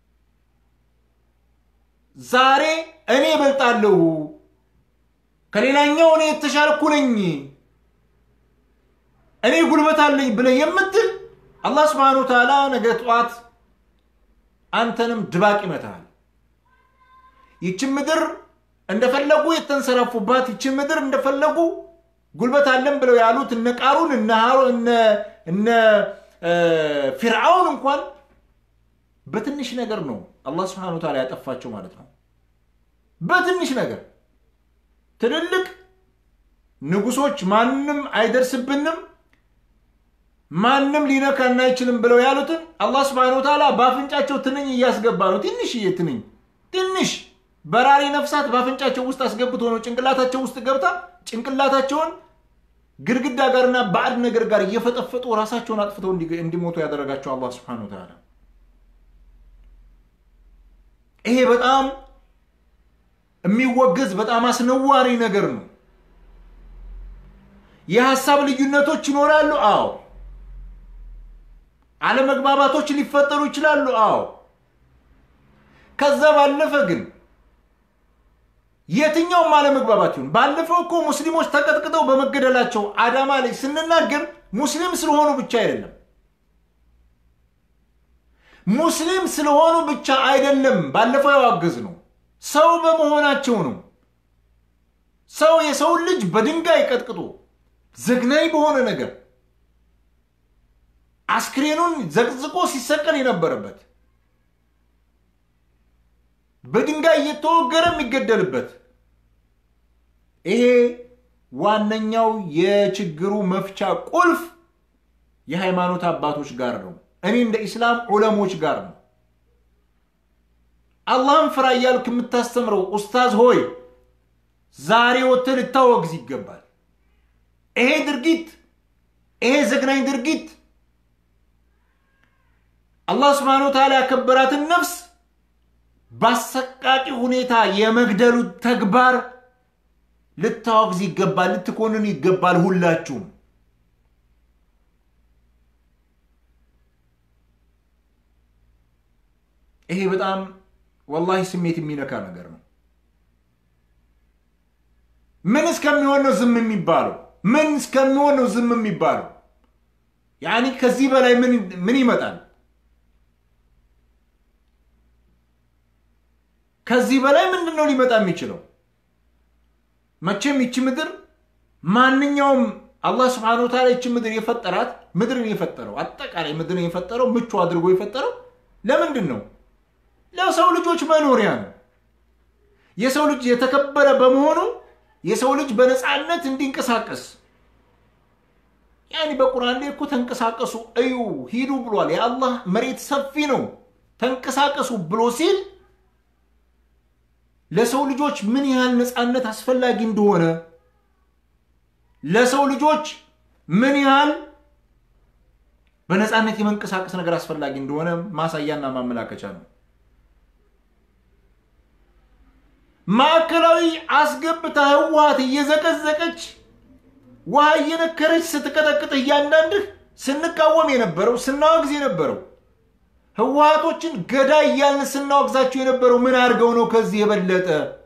ዛሬ እኔ እበልጣለሁ ከሌላኛው እኔ የተሻልኩ ነኝ እኔ ጉልበት አለኝ ብለህ የምትል አላህ ስብሓነ ወተዓላ ነገ ጠዋት አንተንም ድባቅ ይመታል ይችን ምድር እንደፈለጉ የተንሰራፉባት ይችን ምድር እንደፈለጉ ጉልበት አለን ብለው ያሉት እነ ቃሩን እነ ሃሮ- እነ- እነ እ፣ ፊርዓውን እንኳን በትንሽ ነገር ነው አላህ ስብሓነ ወተዓላ ያጠፋቸው ማለት ነው በትንሽ ነገር ትልልቅ ንጉሶች ማንም አይደርስብንም ማንም ሊነካን አይችልም ብለው ያሉትን አላህ ስብሓነ ወተዓላ በአፍንጫቸው ትንኝ እያስገባ ነው ትንሽዬ ትንኝ ትንሽ በራሪ ነፍሳት በአፍንጫቸው ውስጥ አስገብቶ ነው ጭንቅላታቸው ውስጥ ገብታ ጭንቅላታቸውን ግድግዳ ጋርና ባዕድ ነገር ጋር እየፈጠፈጡ ራሳቸውን አጥፍተው እንዲ- እንዲሞቱ ያደረጋቸው አላህ ስብሓነ ወተዓላ ይሄ በጣም የሚወገዝ በጣም አስነዋሪ ነገር ነው የሀሳብ ልዩነቶች ይኖራሉ አዎ አለመግባባቶች ሊፈጠሩ ይችላሉ አዎ ከዛ ባለፈ ግን የትኛውም አለመግባባት ይሁን ባለፈው እኮ ሙስሊሞች ተቀጥቅጠው በመገደላቸው አዳማ ላይ ስንናገር ሙስሊም ስለሆኑ ብቻ አይደለም ሙስሊም ስለሆኑ ብቻ አይደለም ባለፈው ያዋገዝ ነው ሰው በመሆናቸው ነው ሰው የሰውን ልጅ በድንጋይ ቀጥቅጦ ዘግናኝ በሆነ ነገር አስክሬኑን ዘቅዝቆ ሲሰቀል የነበረበት በድንጋይ እየተወገረ የሚገደልበት ይሄ ዋነኛው የችግሩ መፍቻ ቁልፍ የሃይማኖት አባቶች ጋር ነው እኔ እንደ ኢስላም ዑለሞች ጋር ነው አላህን ፍራ እያልክ የምታስተምረው ኡስታዝ ሆይ ዛሬ ወጥተህ ልታወግዝ ይገባል ይሄ ድርጊት ይሄ ዘግናኝ ድርጊት አላህ ስብሓነ ወተዓላ ያከበራትን ነፍስ በአሰቃቂ ሁኔታ የመግደሉ ተግባር ልታወግዝ ይገባል ልትኮንን ይገባል ሁላችሁም ይሄ በጣም ወላሂ ስሜት የሚነካ ነገር ነው ምን እስከሚሆን ነው ዝም የሚባለው ምን እስከሚሆን ነው ዝም የሚባለው ያኒ ከዚህ በላይ ምን ምን ይመጣል ከዚህ በላይ ምንድን ነው ሊመጣ የሚችለው መቼም ይቺ ምድር ማንኛውም አላህ ስብሓነ ወተዓላ ይቺ ምድር የፈጠራት ምድርን የፈጠረው አጠቃላይ ምድርን የፈጠረው ምቹ አድርጎ የፈጠረው ለምንድን ነው ለሰው ልጆች መኖሪያ ነው የሰው ልጅ የተከበረ በመሆኑ የሰው ልጅ በነፃነት እንዲንቀሳቀስ ያኔ በቁርአን ላይ እኮ ተንቀሳቀሱ እዩ ሂዱ ብሏል የአላህ መሬት ሰፊ ነው ተንቀሳቀሱ ብሎ ሲል ለሰው ልጆች ምን ያህል ነፃነት አስፈላጊ እንደሆነ ለሰው ልጆች ምን ያህል በነፃነት የመንቀሳቀስ ነገር አስፈላጊ እንደሆነ ማሳያና ማመላከቻ ነው። ማዕከላዊ አስገብታ ህወሓት እየዘቀዘቀች ውሃ እየነከረች ስትቀጠቅጥ እያንዳንድህ ስንቃወም የነበረው ስናወግዝ የነበረው ህወሓቶችን ገዳይ እያልን ስናወግዛቸው የነበረው ምን አድርገው ነው? ከዚህ የበለጠ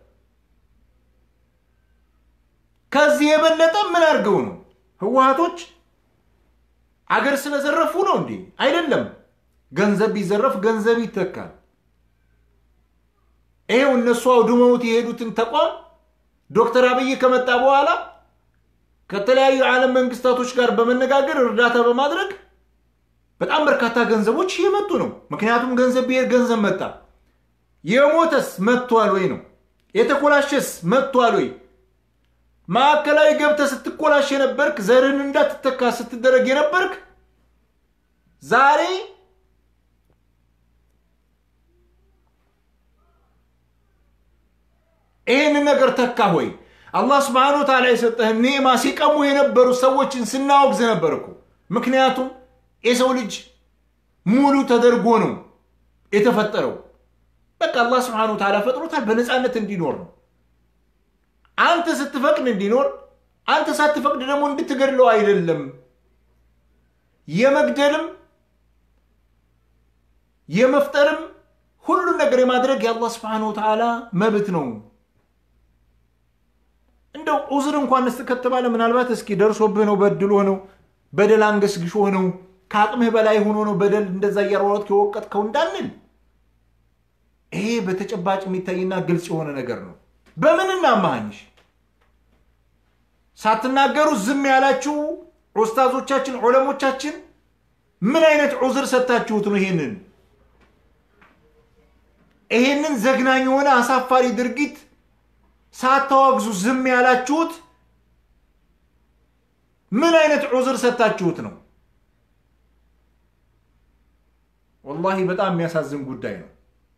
ከዚህ የበለጠ ምን አድርገው ነው? ህወሓቶች አገር ስለዘረፉ ነው እንዴ? አይደለም። ገንዘብ ቢዘረፍ ገንዘብ ይተካል። ይሄው እነሱ አውድመውት የሄዱትን ተቋም ዶክተር አብይ ከመጣ በኋላ ከተለያዩ የዓለም መንግስታቶች ጋር በመነጋገር እርዳታ በማድረግ በጣም በርካታ ገንዘቦች እየመጡ ነው። ምክንያቱም ገንዘብ ብሄር ገንዘብ መጣ። የሞተስ መጥቷል ወይ ነው? የተኮላሸስ መጥቷል ወይ? ማዕከላዊ ገብተህ ስትኮላሽ የነበርክ ዘርህን እንዳትተካ ስትደረግ የነበርክ ዛሬ ይህንን ነገር ተካ ሆይ? አላህ ስብሐነሁ ወተዓላ የሰጠህን ኒዕማ ሲቀሙ የነበሩ ሰዎችን ስናወግዝ ነበር እኮ። ምክንያቱም የሰው ልጅ ሙሉ ተደርጎ ነው የተፈጠረው። በቃ አላህ ስብሐነሁ ወተዓላ ፈጥሮታል በነፃነት እንዲኖር ነው። አንተ ስትፈቅድ እንዲኖር፣ አንተ ሳትፈቅድ ደግሞ እንድትገድለው አይደለም። የመግደልም የመፍጠርም ሁሉን ነገር የማድረግ የአላህ ስብሐነሁ ወተዓላ መብት ነው። እንደው ዑዝር እንኳን ስ ከተባለ ምናልባት እስኪ ደርሶብህ ነው በድሎ ነው በደል አንገስግሾ ነው ከአቅምህ በላይ ሆኖ ነው በደል እንደዛ እያሯሯጥክ የወቀጥከው እንዳንል ይሄ በተጨባጭ የሚታይና ግልጽ የሆነ ነገር ነው። በምን እናማሃኝሽ? ሳትናገሩ ዝም ያላችሁ ኡስታዞቻችን፣ ዑለሞቻችን ምን አይነት ዑዝር ሰጥታችሁት ነው ይሄንን ይሄንን ዘግናኝ የሆነ አሳፋሪ ድርጊት ሳታወግዙ ዝም ያላችሁት ምን አይነት ዑዝር ሰጥታችሁት ነው? ወላሂ በጣም የሚያሳዝን ጉዳይ ነው።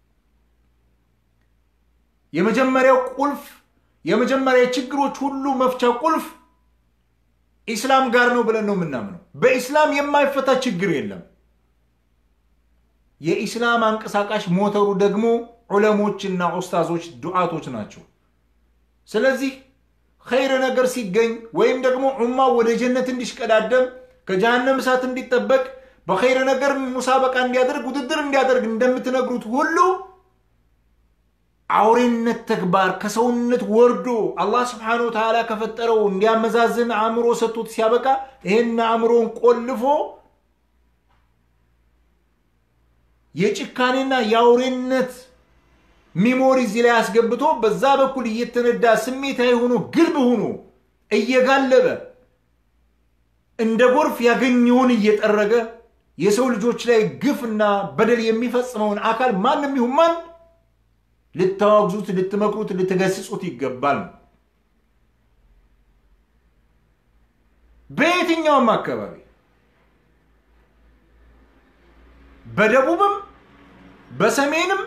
የመጀመሪያው ቁልፍ የመጀመሪያ የችግሮች ሁሉ መፍቻ ቁልፍ ኢስላም ጋር ነው ብለን ነው የምናምነው። በኢስላም የማይፈታ ችግር የለም። የኢስላም አንቀሳቃሽ ሞተሩ ደግሞ ዑለሞችና ኡስታዞች ዱዓቶች ናቸው። ስለዚህ ኸይር ነገር ሲገኝ ወይም ደግሞ ዑማ ወደ ጀነት እንዲሽቀዳደም ከጀሃነም እሳት እንዲጠበቅ በኸይር ነገር ሙሳበቃ እንዲያደርግ ውድድር እንዲያደርግ እንደምትነግሩት ሁሉ አውሬነት ተግባር ከሰውነት ወርዶ አላህ ስብሓነሁ ወተዓላ ከፈጠረው እንዲያመዛዝን አእምሮ ሰጥቶት ሲያበቃ ይህን አእምሮን ቆልፎ የጭካኔና የአውሬነት ሚሞሪ እዚህ ላይ አስገብቶ በዛ በኩል እየተነዳ ስሜታዊ ሆኖ ግልብ ሆኖ እየጋለበ እንደ ጎርፍ ያገኘውን እየጠረገ የሰው ልጆች ላይ ግፍና በደል የሚፈጽመውን አካል ማንም ይሁን ማን ልታወግዙት፣ ልትመክሩት፣ ልትገስጹት ይገባል። በየትኛውም አካባቢ በደቡብም በሰሜንም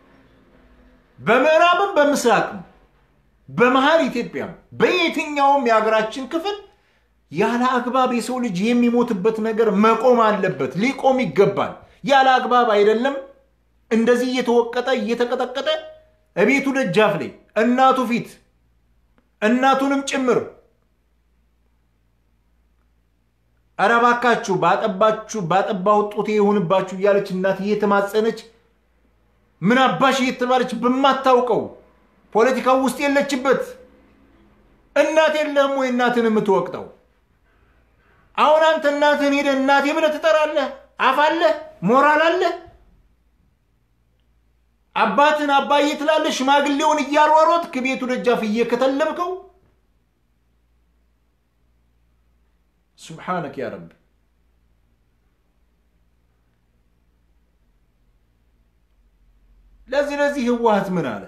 በምዕራብም በምስራቅም በመሀል ኢትዮጵያም በየትኛውም የሀገራችን ክፍል ያለ አግባብ የሰው ልጅ የሚሞትበት ነገር መቆም አለበት፣ ሊቆም ይገባል። ያለ አግባብ አይደለም እንደዚህ እየተወቀጠ እየተቀጠቀጠ እቤቱ ደጃፍ ላይ እናቱ ፊት እናቱንም ጭምር ኧረ እባካችሁ ባጠባችሁ ባጠባው ጡቴ የሆንባችሁ እያለች እናት እየተማጸነች ምን አባሽ እየተባለች በማታውቀው ፖለቲካው ውስጥ የለችበት እናት የለህም ወይ እናትን የምትወቅጠው? አሁን አንተ እናትህን ሄደህ እናቴ ብለህ ትጠራለህ? አፍ አለህ? ሞራል አለህ? አባትን አባዬ ትላለህ? ሽማግሌውን እያሯሯጥክ ቤቱ ደጃፍ እየከተለብከው ሱብሓነክ ያ ረብ። ለዚህ ለዚህ ህወሓት ምን አለ?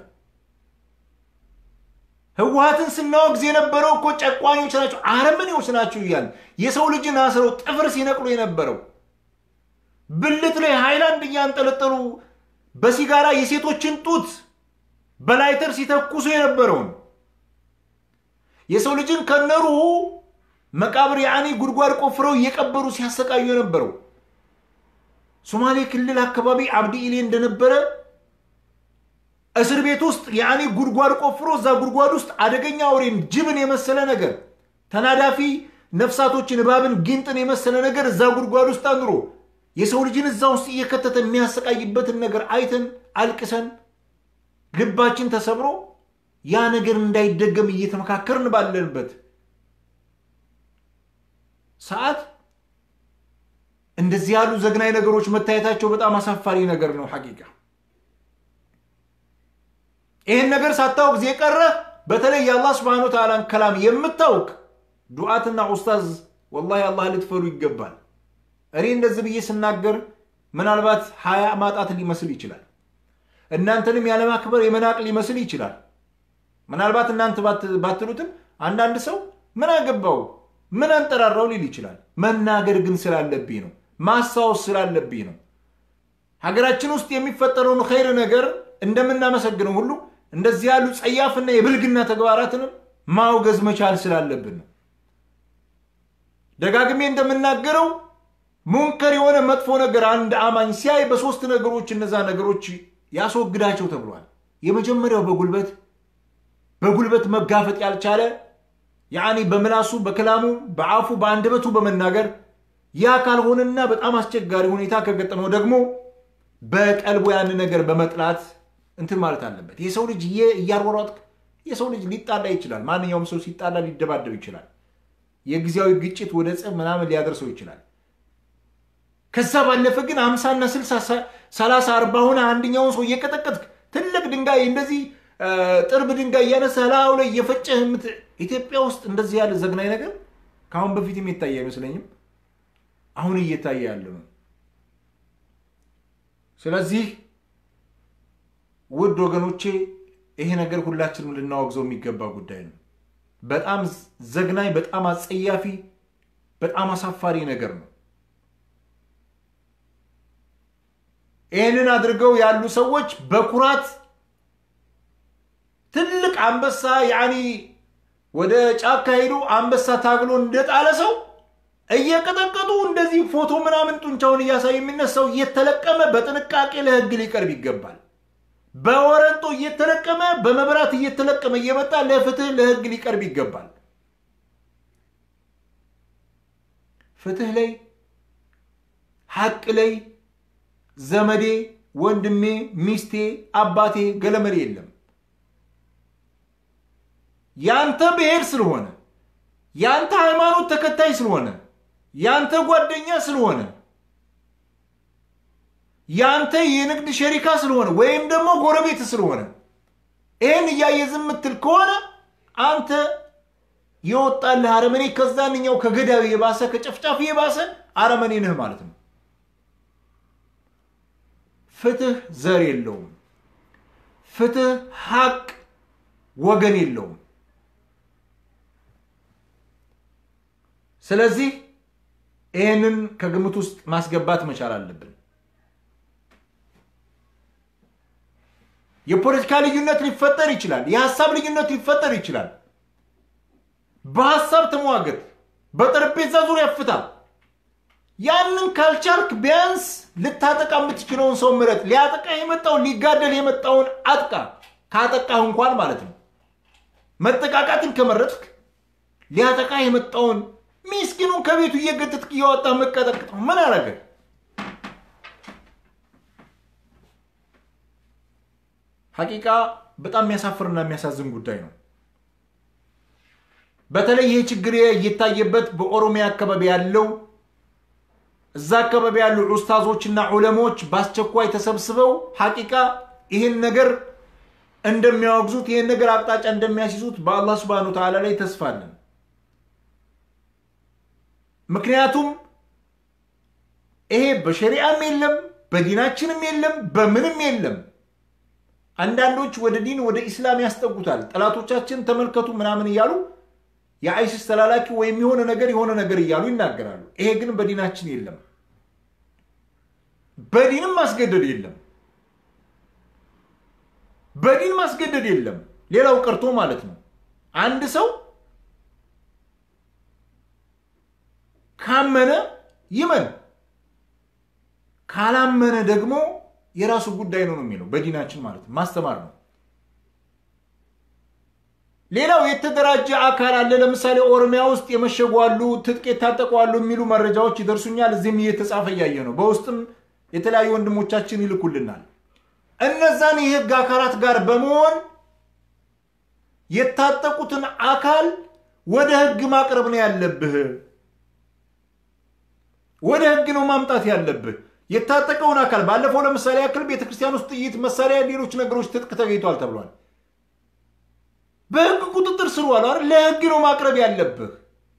ህወሓትን ስናወግዝ የነበረው እኮ ጨቋኞች ናቸው፣ አረመኔዎች ናቸው እያለ የሰው ልጅን አስረው ጥፍር ሲነቅሉ የነበረው ብልት ላይ ሃይላንድ እያንጠለጠሉ በሲጋራ የሴቶችን ጡት በላይተር ሲተኩሱ የነበረውን የሰው ልጅን ከነሩ መቃብር ያኔ ጉድጓድ ቆፍረው እየቀበሩ ሲያሰቃዩ የነበረው ሶማሌ ክልል አካባቢ አብዲ ኢሌ እንደነበረ እስር ቤት ውስጥ ያኔ ጉድጓድ ቆፍሮ እዛ ጉድጓድ ውስጥ አደገኛ አውሬን ጅብን የመሰለ ነገር ተናዳፊ ነፍሳቶችን እባብን ጊንጥን የመሰለ ነገር እዛ ጉድጓድ ውስጥ አኑሮ የሰው ልጅን እዛ ውስጥ እየከተተ የሚያሰቃይበትን ነገር አይተን አልቅሰን ልባችን ተሰብሮ ያ ነገር እንዳይደገም እየተመካከርን ባለንበት ሰዓት እንደዚህ ያሉ ዘግናኝ ነገሮች መታየታቸው በጣም አሳፋሪ ነገር ነው። ሐቂቃ ይህን ነገር ሳታውቅ ጊዜ ቀረ። በተለይ የአላህ ስብሐነ ወተዓላን ከላም የምታውቅ ዱዓትና ኡስታዝ ወላሂ አላህ ልትፈሩ ይገባል። እኔ እንደዚህ ብዬ ስናገር ምናልባት ሀያ ማጣት ሊመስል ይችላል። እናንተንም ያለማክበር የመናቅ ሊመስል ይችላል። ምናልባት እናንተ ባትሉትም አንዳንድ ሰው ምን አገባው ምን አንጠራራው ሊል ይችላል። መናገር ግን ስላለብኝ ነው፣ ማስታወስ ስላለብኝ ነው። ሀገራችን ውስጥ የሚፈጠረውን ኸይር ነገር እንደምናመሰግነው ሁሉ እንደዚህ ያሉ ጸያፍና የብልግና ተግባራትንም ማውገዝ መቻል ስላለብን ነው። ደጋግሜ እንደምናገረው ሙንከር የሆነ መጥፎ ነገር አንድ አማኝ ሲያይ በሶስት ነገሮች እነዛ ነገሮች ያስወግዳቸው ተብሏል። የመጀመሪያው በጉልበት በጉልበት መጋፈጥ ያልቻለ ያኒ በምላሱ በክላሙ በአፉ በአንደበቱ በመናገር ያ ካልሆነና በጣም አስቸጋሪ ሁኔታ ከገጠመው ደግሞ በቀልቡ ያን ነገር በመጥላት እንትን ማለት አለበት። የሰው ልጅ እያሯሯጥክ የሰው ልጅ ሊጣላ ይችላል። ማንኛውም ሰው ሲጣላ ሊደባደብ ይችላል። የጊዜያዊ ግጭት ወደ ጽብ ምናምን ሊያደርሰው ይችላል። ከዛ ባለፈ ግን አምሳና ስልሳ ሰላሳ አርባ ሆነ አንደኛውን ሰው እየቀጠቀጥክ ትልቅ ድንጋይ እንደዚህ ጥርብ ድንጋይ እያነሳ ላዩ ላይ እየፈጨህ ኢትዮጵያ ውስጥ እንደዚህ ያለ ዘግናኝ ነገር ከአሁን በፊትም የታየ አይመስለኝም። አሁን እየታየ ያለ ነው። ስለዚህ ውድ ወገኖቼ ይሄ ነገር ሁላችንም ልናወግዘው የሚገባ ጉዳይ ነው። በጣም ዘግናኝ፣ በጣም አጸያፊ፣ በጣም አሳፋሪ ነገር ነው። ይህንን አድርገው ያሉ ሰዎች በኩራት ትልቅ አንበሳ ያኒ ወደ ጫካ ሄዶ አንበሳ ታግሎ እንደጣለ ሰው እየቀጠቀጡ እንደዚህ ፎቶ ምናምን ጡንቻውን እያሳዩ የሚነሳው እየተለቀመ በጥንቃቄ ለሕግ ሊቀርብ ይገባል። በወረንጦ እየተለቀመ በመብራት እየተለቀመ እየመጣ ለፍትህ ለሕግ ሊቀርብ ይገባል። ፍትህ ላይ ሐቅ ላይ ዘመዴ፣ ወንድሜ፣ ሚስቴ፣ አባቴ ገለመሌ የለም። ያንተ ብሔር ስለሆነ ያንተ ሃይማኖት ተከታይ ስለሆነ ያንተ ጓደኛ ስለሆነ ያንተ የንግድ ሸሪካ ስለሆነ ወይም ደግሞ ጎረቤት ስለሆነ ይህን እያየ ዝም የምትል ከሆነ አንተ የወጣልህ አረመኔ ከዛንኛው ከገዳዊ የባሰ ከጨፍጫፊ የባሰ አረመኔ ነህ ማለት ነው። ፍትህ ዘር የለውም። ፍትህ ሐቅ ወገን የለውም። ስለዚህ ይህንን ከግምት ውስጥ ማስገባት መቻል አለብን። የፖለቲካ ልዩነት ሊፈጠር ይችላል። የሀሳብ ልዩነት ሊፈጠር ይችላል። በሀሳብ ተሟገት፣ በጠረጴዛ ዙሪያ ፍታ። ያንን ካልቻልክ ቢያንስ ልታጠቃ የምትችለውን ሰው ምረጥ። ሊያጠቃ የመጣውን ሊጋደል የመጣውን አጥቃ፣ ካጠቃህ እንኳን ማለት ነው። መጠቃቃትን ከመረጥክ ሊያጠቃ የመጣውን ሚስኪኑን ከቤቱ እየገተትክ እያወጣ መቀጠቅጥ ምን አረገ? ሐቂቃ በጣም የሚያሳፍርና የሚያሳዝን ጉዳይ ነው። በተለይ ይህ ችግር እየታየበት በኦሮሚያ አካባቢ ያለው እዛ አካባቢ ያሉ ኡስታዞችና ዑለሞች በአስቸኳይ ተሰብስበው ሐቂቃ ይህን ነገር እንደሚያወግዙት ይህን ነገር አቅጣጫ እንደሚያስይዙት በአላህ ስብሐነሁ ወተዓላ ላይ ተስፋ አለን። ምክንያቱም ይሄ በሸሪዓም የለም በዲናችንም የለም በምንም የለም። አንዳንዶች ወደ ዲን ወደ ኢስላም ያስጠጉታል። ጠላቶቻችን ተመልከቱ ምናምን እያሉ የአይሲስ ተላላኪ ወይም የሆነ ነገር የሆነ ነገር እያሉ ይናገራሉ። ይሄ ግን በዲናችን የለም፣ በዲንም ማስገደድ የለም። በዲን ማስገደድ የለም። ሌላው ቀርቶ ማለት ነው አንድ ሰው ካመነ ይመን፣ ካላመነ ደግሞ የራሱ ጉዳይ ነው ነው የሚለው በዲናችን ማለት ነው። ማስተማር ነው። ሌላው የተደራጀ አካል አለ። ለምሳሌ ኦሮሚያ ውስጥ የመሸጉ አሉ፣ ትጥቅ የታጠቁ አሉ የሚሉ መረጃዎች ይደርሱኛል። እዚህም እየተጻፈ እያየ ነው። በውስጥም የተለያዩ ወንድሞቻችን ይልኩልናል። እነዛን የህግ አካላት ጋር በመሆን የታጠቁትን አካል ወደ ህግ ማቅረብ ነው ያለብህ። ወደ ህግ ነው ማምጣት ያለብህ የታጠቀውን አካል። ባለፈው ለምሳሌ ያክል ቤተክርስቲያን ውስጥ ጥይት፣ መሳሪያ፣ ሌሎች ነገሮች ትጥቅ ተገኝቷል ተብሏል። በህግ ቁጥጥር ስር ዋሉ አይደል? ለህግ ነው ማቅረብ ያለብህ።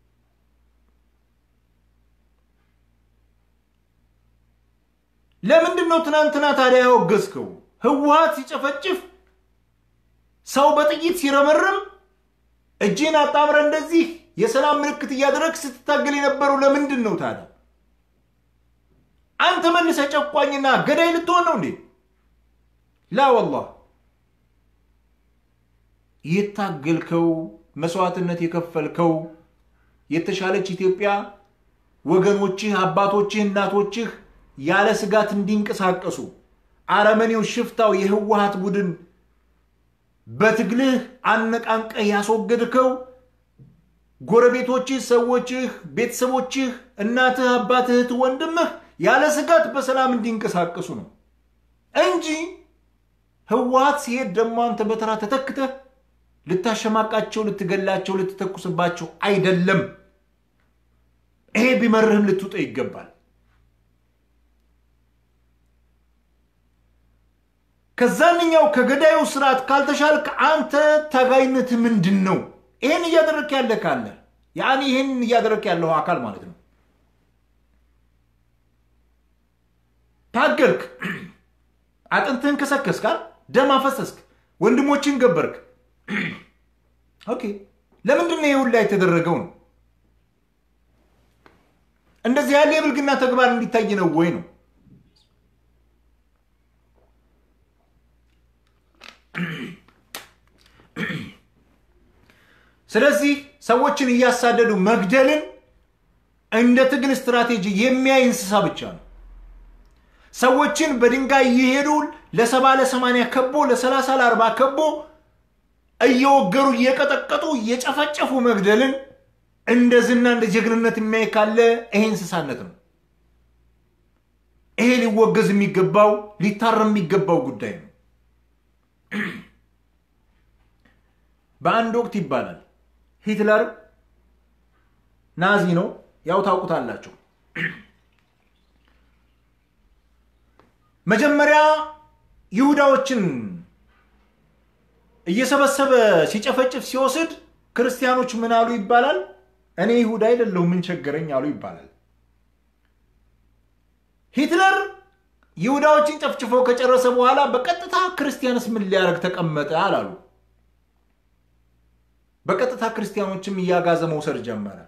ለምንድን ነው ትናንትና ታዲያ ያወገዝከው? ህወሓት ሲጨፈጭፍ ሰው በጥይት ሲረመርም እጅን አጣምረ እንደዚህ የሰላም ምልክት እያደረግ ስትታገል የነበረው ለምንድን ነው ታዲያ? አንተ መልሰ ጨቋኝና ገዳይ ልትሆን ነው እንዴ? ላ ወላህ የታገልከው መስዋዕትነት የከፈልከው የተሻለች ኢትዮጵያ ወገኖችህ፣ አባቶችህ፣ እናቶችህ ያለ ስጋት እንዲንቀሳቀሱ አረመኔው ሽፍታው የህወሓት ቡድን በትግልህ አነቃንቀህ ያስወገድከው ጎረቤቶችህ፣ ሰዎችህ፣ ቤተሰቦችህ፣ እናትህ፣ አባትህ፣ እህት፣ ወንድምህ ያለ ስጋት በሰላም እንዲንቀሳቀሱ ነው እንጂ ህወሓት ሲሄድ ደግሞ አንተ በተራ ተተክተህ ልታሸማቃቸው፣ ልትገላቸው፣ ልትተኩስባቸው አይደለም። ይሄ ቢመርህም ልትውጠ ይገባል። ከዛንኛው ከገዳዩ ስርዓት ካልተሻልክ አንተ ታጋይነት ምንድን ነው? ይህን እያደረክ ያለ ካለ ያኔ ይህን እያደረክ ያለው አካል ማለት ነው። ታገልክ፣ አጥንትህን ከሰከስካል፣ ደም አፈሰስክ፣ ወንድሞችን ገበርክ። ኦኬ፣ ለምንድን ነው ይሁን ላይ የተደረገው ነው? እንደዚህ ያለ የብልግና ተግባር እንዲታይ ነው ወይ ነው? ስለዚህ ሰዎችን እያሳደዱ መግደልን እንደ ትግል ስትራቴጂ የሚያይ እንስሳ ብቻ ነው። ሰዎችን በድንጋይ እየሄዱ ለሰባ ለሰማንያ ከቦ ለሰላሳ ለአርባ ከቦ እየወገሩ እየቀጠቀጡ እየጨፈጨፉ መግደልን እንደ ዝና እንደ ጀግንነት የሚያይ ካለ ይሄ እንስሳነት ነው። ይሄ ሊወገዝ የሚገባው ሊታረም የሚገባው ጉዳይ ነው። በአንድ ወቅት ይባላል ሂትለር ናዚ ነው፣ ያው ታውቁታላችሁ። መጀመሪያ ይሁዳዎችን እየሰበሰበ ሲጨፈጭፍ ሲወስድ ክርስቲያኖች ምን አሉ ይባላል? እኔ ይሁዳ አይደለሁ ምን ቸገረኝ አሉ ይባላል። ሂትለር ይሁዳዎችን ጨፍጭፎ ከጨረሰ በኋላ በቀጥታ ክርስቲያንስ ምን ሊያደርግ ተቀመጠ አላሉ። በቀጥታ ክርስቲያኖችም እያጋዘ መውሰድ ጀመረ።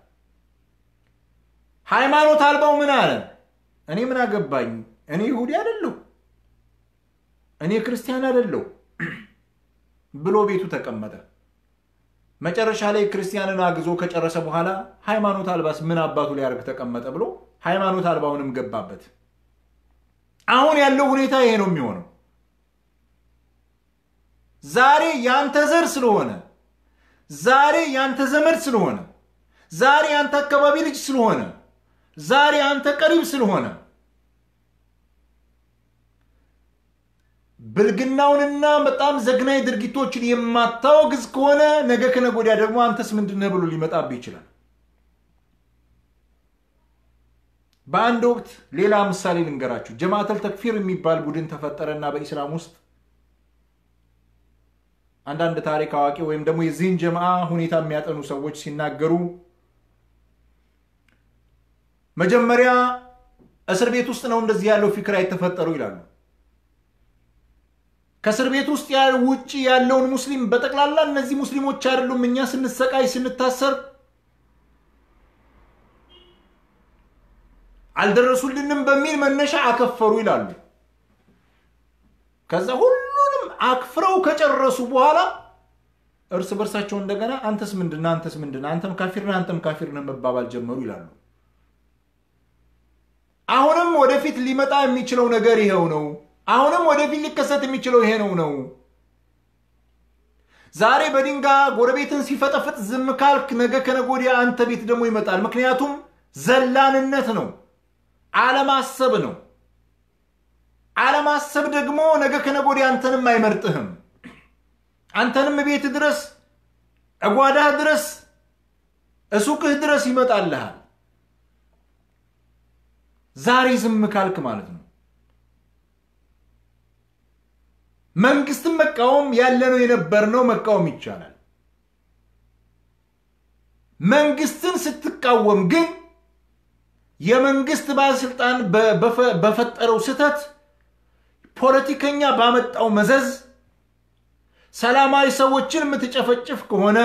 ሃይማኖት አልባው ምን አለ? እኔ ምን አገባኝ፣ እኔ ይሁዲ አይደለሁ፣ እኔ ክርስቲያን አይደለሁ ብሎ ቤቱ ተቀመጠ። መጨረሻ ላይ ክርስቲያንን አግዞ ከጨረሰ በኋላ ሃይማኖት አልባስ ምን አባቱ ሊያደርግ ተቀመጠ ብሎ ሃይማኖት አልባውንም ገባበት። አሁን ያለው ሁኔታ ይሄ ነው የሚሆነው። ዛሬ ያንተ ዘር ስለሆነ ዛሬ ያንተ ዘመድ ስለሆነ ዛሬ ያንተ አካባቢ ልጅ ስለሆነ ዛሬ አንተ ቀሪብ ስለሆነ ብልግናውንና በጣም ዘግናኝ ድርጊቶችን የማታወግዝ ከሆነ ነገ ከነገ ወዲያ ደግሞ አንተስ ምንድነህ ብሎ ሊመጣብህ ይችላል። በአንድ ወቅት ሌላ ምሳሌ ልንገራችሁ። ጀማተል ተክፊር የሚባል ቡድን ተፈጠረና በኢስላም ውስጥ አንዳንድ ታሪክ አዋቂ ወይም ደግሞ የዚህን ጀምዓ ሁኔታ የሚያጠኑ ሰዎች ሲናገሩ መጀመሪያ እስር ቤት ውስጥ ነው እንደዚህ ያለው ፊክራ የተፈጠሩ ይላሉ። ከእስር ቤት ውስጥ ውጭ ያለውን ሙስሊም በጠቅላላ እነዚህ ሙስሊሞች አይደሉም፣ እኛ ስንሰቃይ ስንታሰር አልደረሱልንም በሚል መነሻ አከፈሩ ይላሉ። ከዛ ሁሉንም አክፍረው ከጨረሱ በኋላ እርስ በርሳቸው እንደገና አንተስ ምንድን ነህ? አንተስ ምንድን ነህ? አንተም ካፊር ነህ፣ አንተም ካፊር ነህ መባባል ጀመሩ ይላሉ። አሁንም ወደፊት ሊመጣ የሚችለው ነገር ይሄው ነው። አሁንም ወደፊት ሊከሰት የሚችለው ይሄ ነው ነው ዛሬ በድንጋይ ጎረቤትን ሲፈጠፍጥ ዝም ካልክ ነገ ከነገ ወዲያ አንተ ቤት ደግሞ ይመጣል። ምክንያቱም ዘላንነት ነው፣ አለማሰብ ነው። አለማሰብ ደግሞ ነገ ከነገ ወዲያ አንተንም አይመርጥህም። አንተንም ቤት ድረስ እጓዳህ ድረስ እሱቅህ ድረስ ይመጣልሃል። ዛሬ ዝም ካልክ ማለት ነው። መንግስትን መቃወም ያለነው የነበርነው መቃወም ይቻላል። መንግስትን ስትቃወም ግን የመንግስት ባለስልጣን በፈጠረው ስህተት ፖለቲከኛ ባመጣው መዘዝ ሰላማዊ ሰዎችን የምትጨፈጭፍ ከሆነ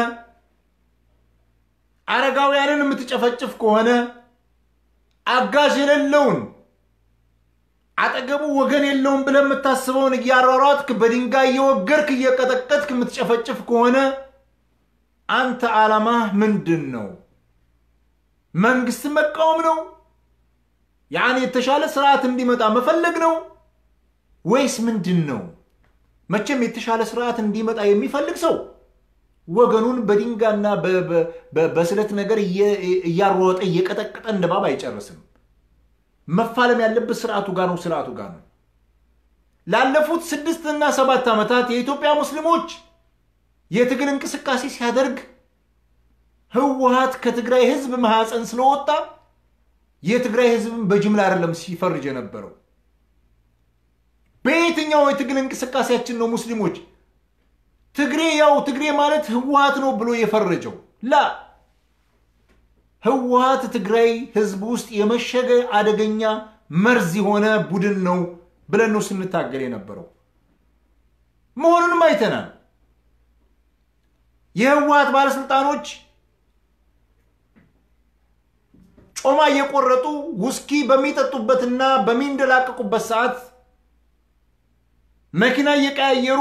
አረጋውያንን የምትጨፈጭፍ ከሆነ አጋዥ የሌለውን አጠገቡ ወገን የለውም ብለህ የምታስበውን እያሯሯጥክ በድንጋይ እየወገርክ እየቀጠቀጥክ የምትጨፈጭፍ ከሆነ አንተ ዓላማህ ምንድን ነው? መንግስትን መቃወም ነው? ያን የተሻለ ስርዓት እንዲመጣ መፈለግ ነው ወይስ ምንድን ነው? መቼም የተሻለ ስርዓት እንዲመጣ የሚፈልግ ሰው ወገኑን በድንጋይና በስለት ነገር እያሯጠ እየቀጠቀጠ እንደ እባብ አይጨርስም። መፋለም ያለበት ስርዓቱ ጋር ነው። ስርዓቱ ጋር ነው። ላለፉት ስድስት እና ሰባት ዓመታት የኢትዮጵያ ሙስሊሞች የትግል እንቅስቃሴ ሲያደርግ ህወሀት ከትግራይ ህዝብ ማህፀን ስለወጣ የትግራይ ህዝብን በጅምላ አይደለም ሲፈርጅ የነበረው። በየትኛው የትግል እንቅስቃሴያችን ነው ሙስሊሞች ትግሬ ያው ትግሬ ማለት ህወሀት ነው ብሎ የፈረጀው? ላ ህወሀት ትግራይ ህዝብ ውስጥ የመሸገ አደገኛ መርዝ የሆነ ቡድን ነው ብለን ነው ስንታገል የነበረው። መሆኑንም አይተናል። የህወሀት ባለስልጣኖች ጮማ እየቆረጡ ውስኪ በሚጠጡበትና በሚንደላቀቁበት ሰዓት መኪና እየቀያየሩ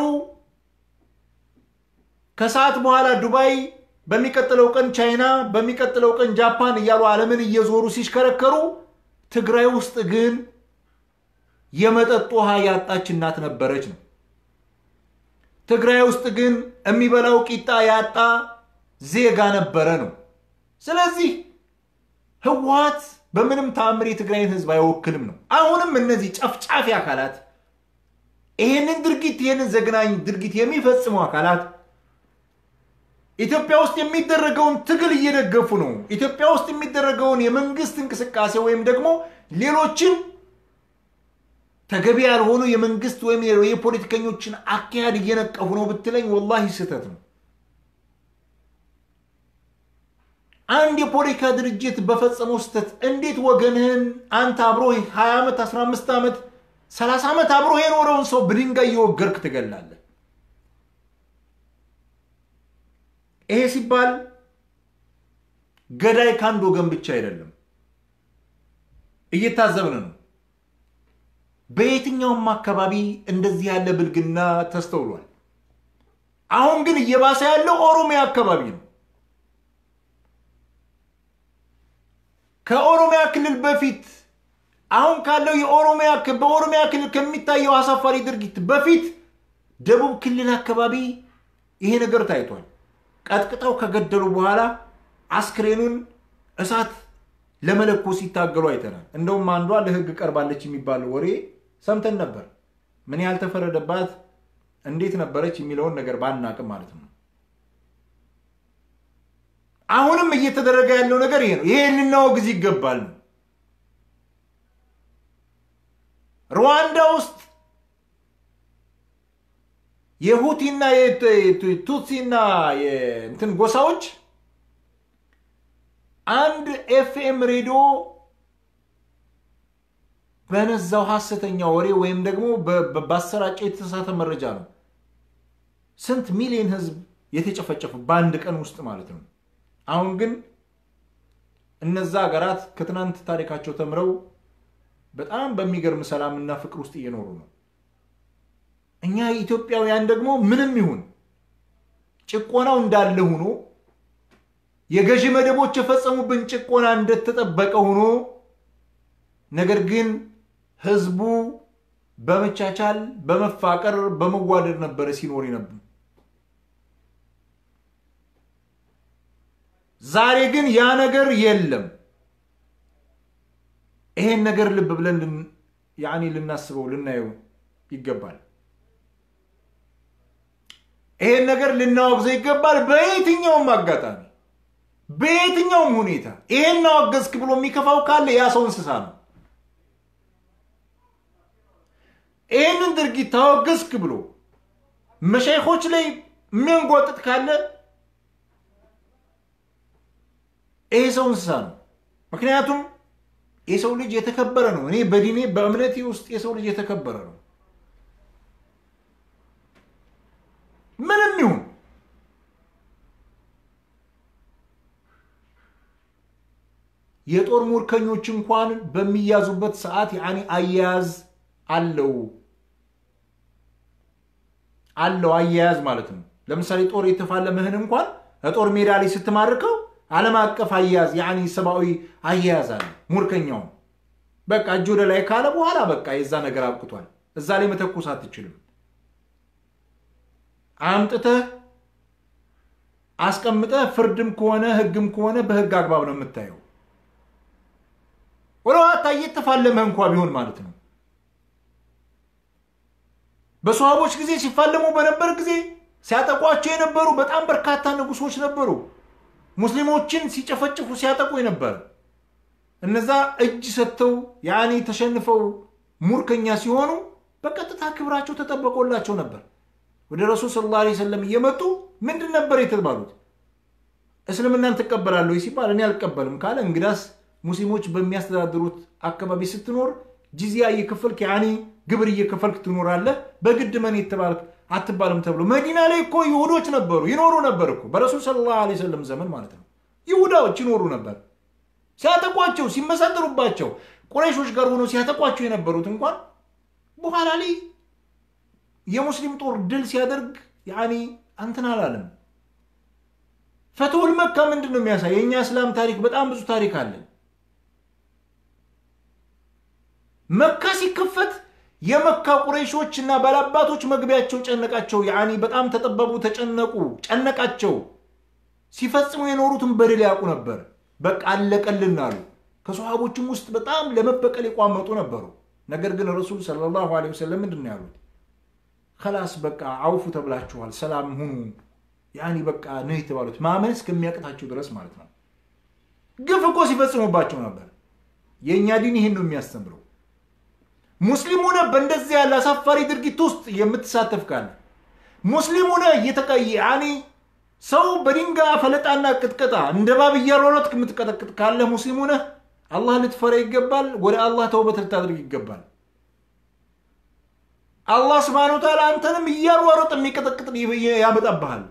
ከሰዓት በኋላ ዱባይ፣ በሚቀጥለው ቀን ቻይና፣ በሚቀጥለው ቀን ጃፓን እያሉ ዓለምን እየዞሩ ሲሽከረከሩ ትግራይ ውስጥ ግን የመጠጥ ውሃ ያጣች እናት ነበረች ነው። ትግራይ ውስጥ ግን የሚበላው ቂጣ ያጣ ዜጋ ነበረ ነው። ስለዚህ ህወሀት በምንም ተአምር የትግራይን ህዝብ አይወክልም ነው። አሁንም እነዚህ ጨፍጫፊ አካላት ይህንን ድርጊት ይህንን ዘግናኝ ድርጊት የሚፈጽሙ አካላት ኢትዮጵያ ውስጥ የሚደረገውን ትግል እየደገፉ ነው። ኢትዮጵያ ውስጥ የሚደረገውን የመንግስት እንቅስቃሴ ወይም ደግሞ ሌሎችን ተገቢ ያልሆኑ የመንግስት ወይም የፖለቲከኞችን አካሄድ እየነቀፉ ነው ብትለኝ ወላሂ ስህተት ነው። አንድ የፖለቲካ ድርጅት በፈጸመው ስህተት እንዴት ወገንህን አንተ አብሮ 20 ዓመት 15 ዓመት 30 ዓመት አብሮ የኖረውን ሰው በድንጋይ እየወገርክ ትገላለህ? ይሄ ሲባል ገዳይ ከአንድ ወገን ብቻ አይደለም፣ እየታዘብን ነው። በየትኛውም አካባቢ እንደዚህ ያለ ብልግና ተስተውሏል። አሁን ግን እየባሰ ያለው ኦሮሚያ አካባቢ ነው። ከኦሮሚያ ክልል በፊት አሁን ካለው የኦሮሚያ በኦሮሚያ ክልል ከሚታየው አሳፋሪ ድርጊት በፊት ደቡብ ክልል አካባቢ ይሄ ነገር ታይቷል። ቀጥቅጠው ከገደሉ በኋላ አስክሬኑን እሳት ለመለኮስ ሲታገሉ አይተናል። እንደውም አንዷ ለሕግ ቀርባለች የሚባል ወሬ ሰምተን ነበር። ምን ያህል ተፈረደባት፣ እንዴት ነበረች የሚለውን ነገር ባናቅም ማለት ነው። አሁንም እየተደረገ ያለው ነገር ይሄ ነው። ይሄ ልናወግዝ ይገባል ነው። ሩዋንዳ ውስጥ የሁቲና የቱትሲና የእንትን ጎሳዎች አንድ ኤፍኤም ሬዲዮ በነዛው ሐሰተኛ ወሬ ወይም ደግሞ ባሰራጨው የተሳሳተ መረጃ ነው ስንት ሚሊዮን ህዝብ የተጨፈጨፉ በአንድ ቀን ውስጥ ማለት ነው። አሁን ግን እነዛ ሀገራት ከትናንት ታሪካቸው ተምረው በጣም በሚገርም ሰላምና ፍቅር ውስጥ እየኖሩ ነው። እኛ ኢትዮጵያውያን ደግሞ ምንም ይሁን ጭቆናው እንዳለ ሆኖ የገዢ መደቦች የፈጸሙብን ጭቆና እንደተጠበቀ ሆኖ ነገር ግን ህዝቡ በመቻቻል በመፋቀር በመዋደድ ነበረ ሲኖር ነበር። ዛሬ ግን ያ ነገር የለም። ይሄን ነገር ልብ ብለን ያኔ ልናስበው ልናየው ይገባል። ይሄን ነገር ልናወግዘው ይገባል። በየትኛውም አጋጣሚ በየትኛውም ሁኔታ ይሄን አወገዝክ ብሎ የሚከፋው ካለ ያ ሰው እንስሳ ነው። ይህንን ድርጊት ታወገዝክ ብሎ መሻይኮች ላይ የሚያንጓጥጥ ካለ ይሄ ሰው እንስሳ ነው። ምክንያቱም የሰው ልጅ የተከበረ ነው። እኔ በዲኔ በእምነቴ ውስጥ የሰው ልጅ የተከበረ ነው። ምንም ይሁን የጦር ሙርከኞች እንኳን በሚያዙበት ሰዓት ያኔ አያያዝ አለው አለው አያያዝ ማለት ነው። ለምሳሌ ጦር የተፋለምህን እንኳን ጦር ሜዳ ላይ ስትማርከው ዓለም አቀፍ አያያዝ ያኔ ሰብአዊ አያያዝ አለ። ሙርከኛውም በቃ እጅ ወደ ላይ ካለ በኋላ በቃ የዛ ነገር አብቅቷል። እዛ ላይ መተኮስ አትችልም። አምጥተህ አስቀምጠህ ፍርድም ከሆነ ህግም ከሆነ በህግ አግባብ ነው የምታየው። ወለዋታ እየተፋለመህ እንኳ ቢሆን ማለት ነው። በሰሃቦች ጊዜ ሲፋለሙ በነበር ጊዜ ሲያጠቋቸው የነበሩ በጣም በርካታ ንጉሶች ነበሩ። ሙስሊሞችን ሲጨፈጭፉ ሲያጠቁ የነበረ እነዛ እጅ ሰጥተው ያኔ ተሸንፈው ሙርከኛ ሲሆኑ በቀጥታ ክብራቸው ተጠበቆላቸው ነበር። ወደ ረሱል ሰለላሁ ዐለይሂ ወሰለም እየመጡ ምንድን ነበር የተባሉት? እስልምናን ትቀበላለሁ ሲባል እኔ አልቀበልም ካለ እንግዳስ ሙስሊሞች በሚያስተዳድሩት አካባቢ ስትኖር ጂዚያ እየከፈልክ ያኔ ግብር እየከፈልክ ትኖራለህ። በግድ መን የተባልክ አትባልም ተብሎ መዲና ላይ እኮ ይሁዶች ነበሩ ይኖሩ ነበር እኮ በረሱል ሰለላሁ ዐለይሂ ወሰለም ዘመን ማለት ነው። ይሁዳዎች ይኖሩ ነበር። ሲያጠቋቸው ሲመሰጥሩባቸው ቁረይሾች ጋር ሆነው ሲያጠቋቸው የነበሩት እንኳን በኋላ ላይ የሙስሊም ጦር ድል ሲያደርግ ያኔ አንትን አላለም። ፈትሁል መካ ምንድን ነው የሚያሳይ? የእኛ እስላም ታሪክ በጣም ብዙ ታሪክ አለን። መካ ሲከፈት የመካ ቁረይሾች እና ባላባቶች መግቢያቸው ጨነቃቸው። ያኔ በጣም ተጠበቡ፣ ተጨነቁ፣ ጨነቃቸው። ሲፈጽሙ የኖሩትን በደል ያውቁ ነበር። በቃ አለቀልን አሉ። ከሰሃቦችም ውስጥ በጣም ለመበቀል የቋመጡ ነበሩ። ነገር ግን ረሱል ሰለላሁ ዐለይሂ ወሰለም ምንድን ነው ያሉት? ከላስ በቃ አውፉ ተብላችኋል፣ ሰላም ሁኑ። ያኔ በቃ ነው የተባሉት ማመን እስከሚያቅታቸው ድረስ ማለት ነው። ግፍ እኮ ሲፈጽሙባቸው ነበር። የእኛ ዲን ይህን ነው የሚያስተምረው። ሙስሊም ሆነ በእንደዚህ ያለ አሳፋሪ ድርጊት ውስጥ የምትሳተፍ ካለ ሙስሊም ሆነ እየተቀየ ያኔ ሰው በድንጋይ ፈለጣና ቅጥቀጣ እንደ ባብ እያሯሯጥክ የምትቀጠቅጥ ካለ ሙስሊም ሆነ አላህ ልትፈራ ይገባል። ወደ አላህ ተውበት ልታደርግ ይገባል። አላህ ስብሐነሁ ወተዓላ አንተንም እያሯሯጥ የሚቀጠቅጥ ያመጣብሃል።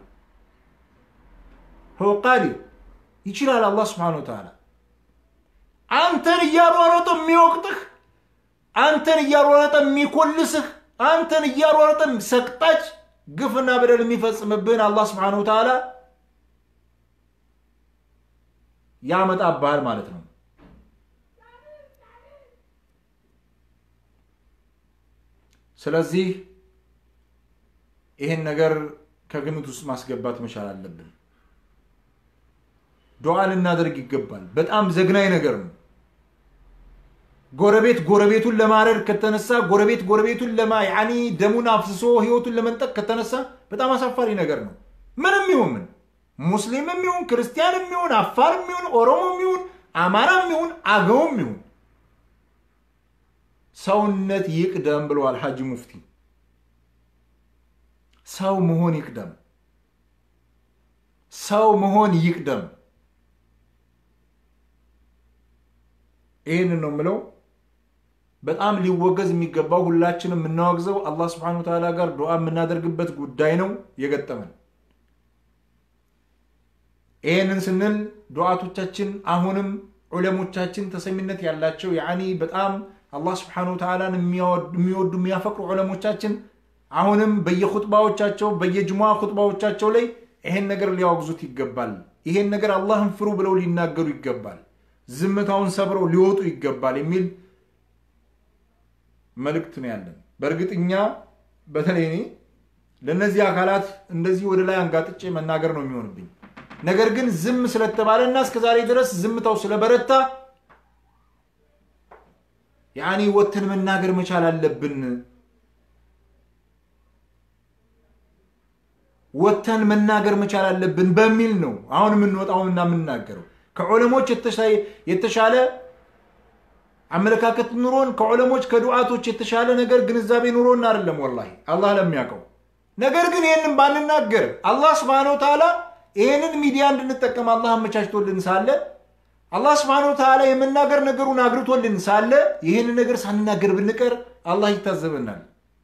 ቃዲ ይችላል። አላህ ስብሐነሁ ወተዓላ አንተን እያሯሯጠ የሚወቅጥህ አንተን እያሯረጠ የሚኮልስህ አንተን እያሯረጠ ሰቅጣጭ ግፍና በደል የሚፈጽምብህን አላህ ስብሐነሁ ወተዓላ ያመጣብሃል ማለት ነው። ስለዚህ ይህን ነገር ከግምት ውስጥ ማስገባት መቻል አለብን። ዱዓ ልናደርግ ይገባል። በጣም ዘግናኝ ነገር ነው። ጎረቤት ጎረቤቱን ለማረድ ከተነሳ ጎረቤት ጎረቤቱን ለማ ያኒ ደሙን አፍስሶ ህይወቱን ለመንጠቅ ከተነሳ በጣም አሳፋሪ ነገር ነው። ምንም ይሁን ምን ሙስሊምም ይሁን ክርስቲያንም ይሁን አፋርም ይሁን ኦሮሞም ይሁን አማራም ይሁን አገውም ይሁን ሰውነት ይቅደም ብለዋል ሐጂ ሙፍቲ። ሰው መሆን ይቅደም፣ ሰው መሆን ይቅደም። ይህንን ነው የምለው። በጣም ሊወገዝ የሚገባው ሁላችንም የምናወግዘው አላህ ስብሐነሁ ወተዓላ ጋር ዱዓ የምናደርግበት ጉዳይ ነው የገጠመን። ይህንን ስንል ዱዓቶቻችን አሁንም ዑለሞቻችን ተሰሚነት ያላቸው ያኒ በጣም አላህ ስብሐነሁ ወተዓላን የሚወዱ የሚያፈቅሩ ዑለሞቻችን አሁንም በየኹጥባዎቻቸው በየጅሙዓ ኹጥባዎቻቸው ላይ ይሄን ነገር ሊያወግዙት ይገባል። ይሄን ነገር አላህን ፍሩ ብለው ሊናገሩ ይገባል። ዝምታውን ሰብረው ሊወጡ ይገባል የሚል መልእክት ነው ያለን። በእርግጥ እኛ በተለይ እኔ ለእነዚህ አካላት እንደዚህ ወደ ላይ አንጋጥጬ መናገር ነው የሚሆንብኝ። ነገር ግን ዝም ስለተባለ እና እስከዛሬ ድረስ ዝምታው ስለበረታ ያኔ ወተን መናገር መቻል አለብን። ወተን መናገር መቻል አለብን በሚል ነው አሁን የምንወጣውና የምናገረው። ከዑለሞች የተሻለ አመለካከት ኑሮን ከዑለሞች ከዱዓቶች የተሻለ ነገር ግንዛቤ ኑሮን አይደለም፣ ወላሂ አላህ ለሚያውቀው። ነገር ግን ይህንን ባንናገር አላህ ስብሐነሁ ወተዓላ ይህንን ሚዲያ እንድንጠቀም አላህ አመቻችቶልን ሳለ አላህ ስብሐነሁ ወተዓላ የመናገር ነገሩን አግርቶልን ሳለ ይህንን ነገር ሳንናገር ብንቀር አላህ ይታዘበናል።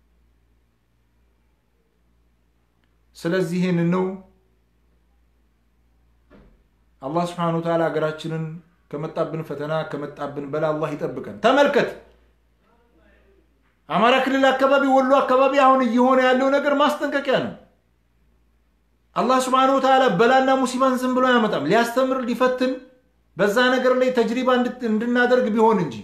ስለዚህ ይህንን ነው አላህ ስብሐነሁ ወተዓላ ሀገራችንን ከመጣብን ፈተና ከመጣብን በላ አላህ ይጠብቀን። ተመልከት፣ አማራ ክልል አካባቢ፣ ወሎ አካባቢ አሁን እየሆነ ያለው ነገር ማስጠንቀቂያ ነው። አላህ ስብሐነሁ ወተዓላ በላና ሙሲባን ዝም ብሎ አያመጣም። ሊያስተምር ሊፈትን በዛ ነገር ላይ ተጅሪባ እንድናደርግ ቢሆን እንጂ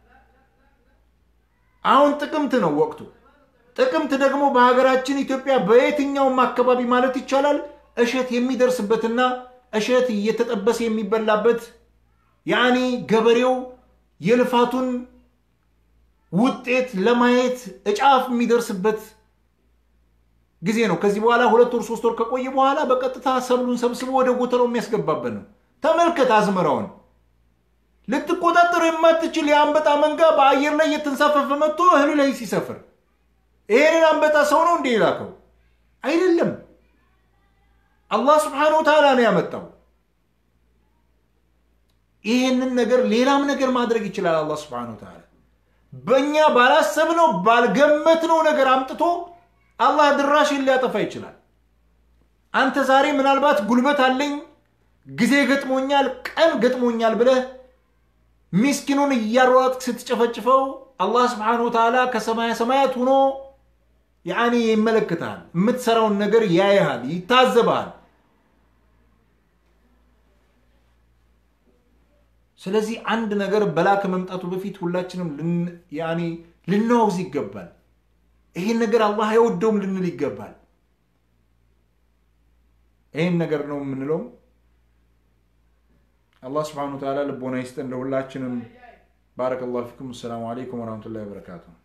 አሁን ጥቅምት ነው ወቅቱ። ጥቅምት ደግሞ በሀገራችን ኢትዮጵያ በየትኛውም አካባቢ ማለት ይቻላል እሸት የሚደርስበትና እሸት እየተጠበሰ የሚበላበት ያኔ ገበሬው የልፋቱን ውጤት ለማየት እጫፍ የሚደርስበት ጊዜ ነው። ከዚህ በኋላ ሁለት ወር ሶስት ወር ከቆየ በኋላ በቀጥታ ሰብሉን ሰብስቦ ወደ ጎተራው የሚያስገባበት ነው። ተመልከት አዝመራውን ልትቆጣጠር የማትችል የአንበጣ መንጋ በአየር ላይ እየተንሳፈፈ መጥቶ እህሉ ላይ ሲሰፍር ይሄንን አንበጣ ሰው ነው እንዴ የላከው? አይደለም። አላህ ስብሐነሁ ወተዓላ ነው ያመጣው። ይህንን ነገር ሌላም ነገር ማድረግ ይችላል አላህ ስብሐነሁ ወተዓላ። በእኛ ባላሰብነው ባልገመትነው ነገር አምጥቶ አላህ ድራሽን ሊያጠፋ ይችላል። አንተ ዛሬ ምናልባት ጉልበት አለኝ፣ ጊዜ ገጥሞኛል፣ ቀን ገጥሞኛል ብለህ ሚስኪኑን እያሯጥክ ስትጨፈጭፈው አላህ ስብሐነሁ ወተዓላ ከሰማያ ሰማያት ሆኖ ያኔ ይመለከታል። የምትሰራውን ነገር ያይሃል፣ ይታዘብሃል። ስለዚህ አንድ ነገር በላ ከመምጣቱ በፊት ሁላችንም ያኔ ልናወግዝ ይገባል። ይሄን ነገር አላህ አይወደውም ልንል ይገባል። ይሄን ነገር ነው የምንለው። አላህ ስብሐነሁ ወተዓላ ልቦና ይስጠን ለሁላችንም። ባረከላሁ ፊኩም። አሰላሙ አለይኩም ወረህመቱላሂ ወበረካቱሁ።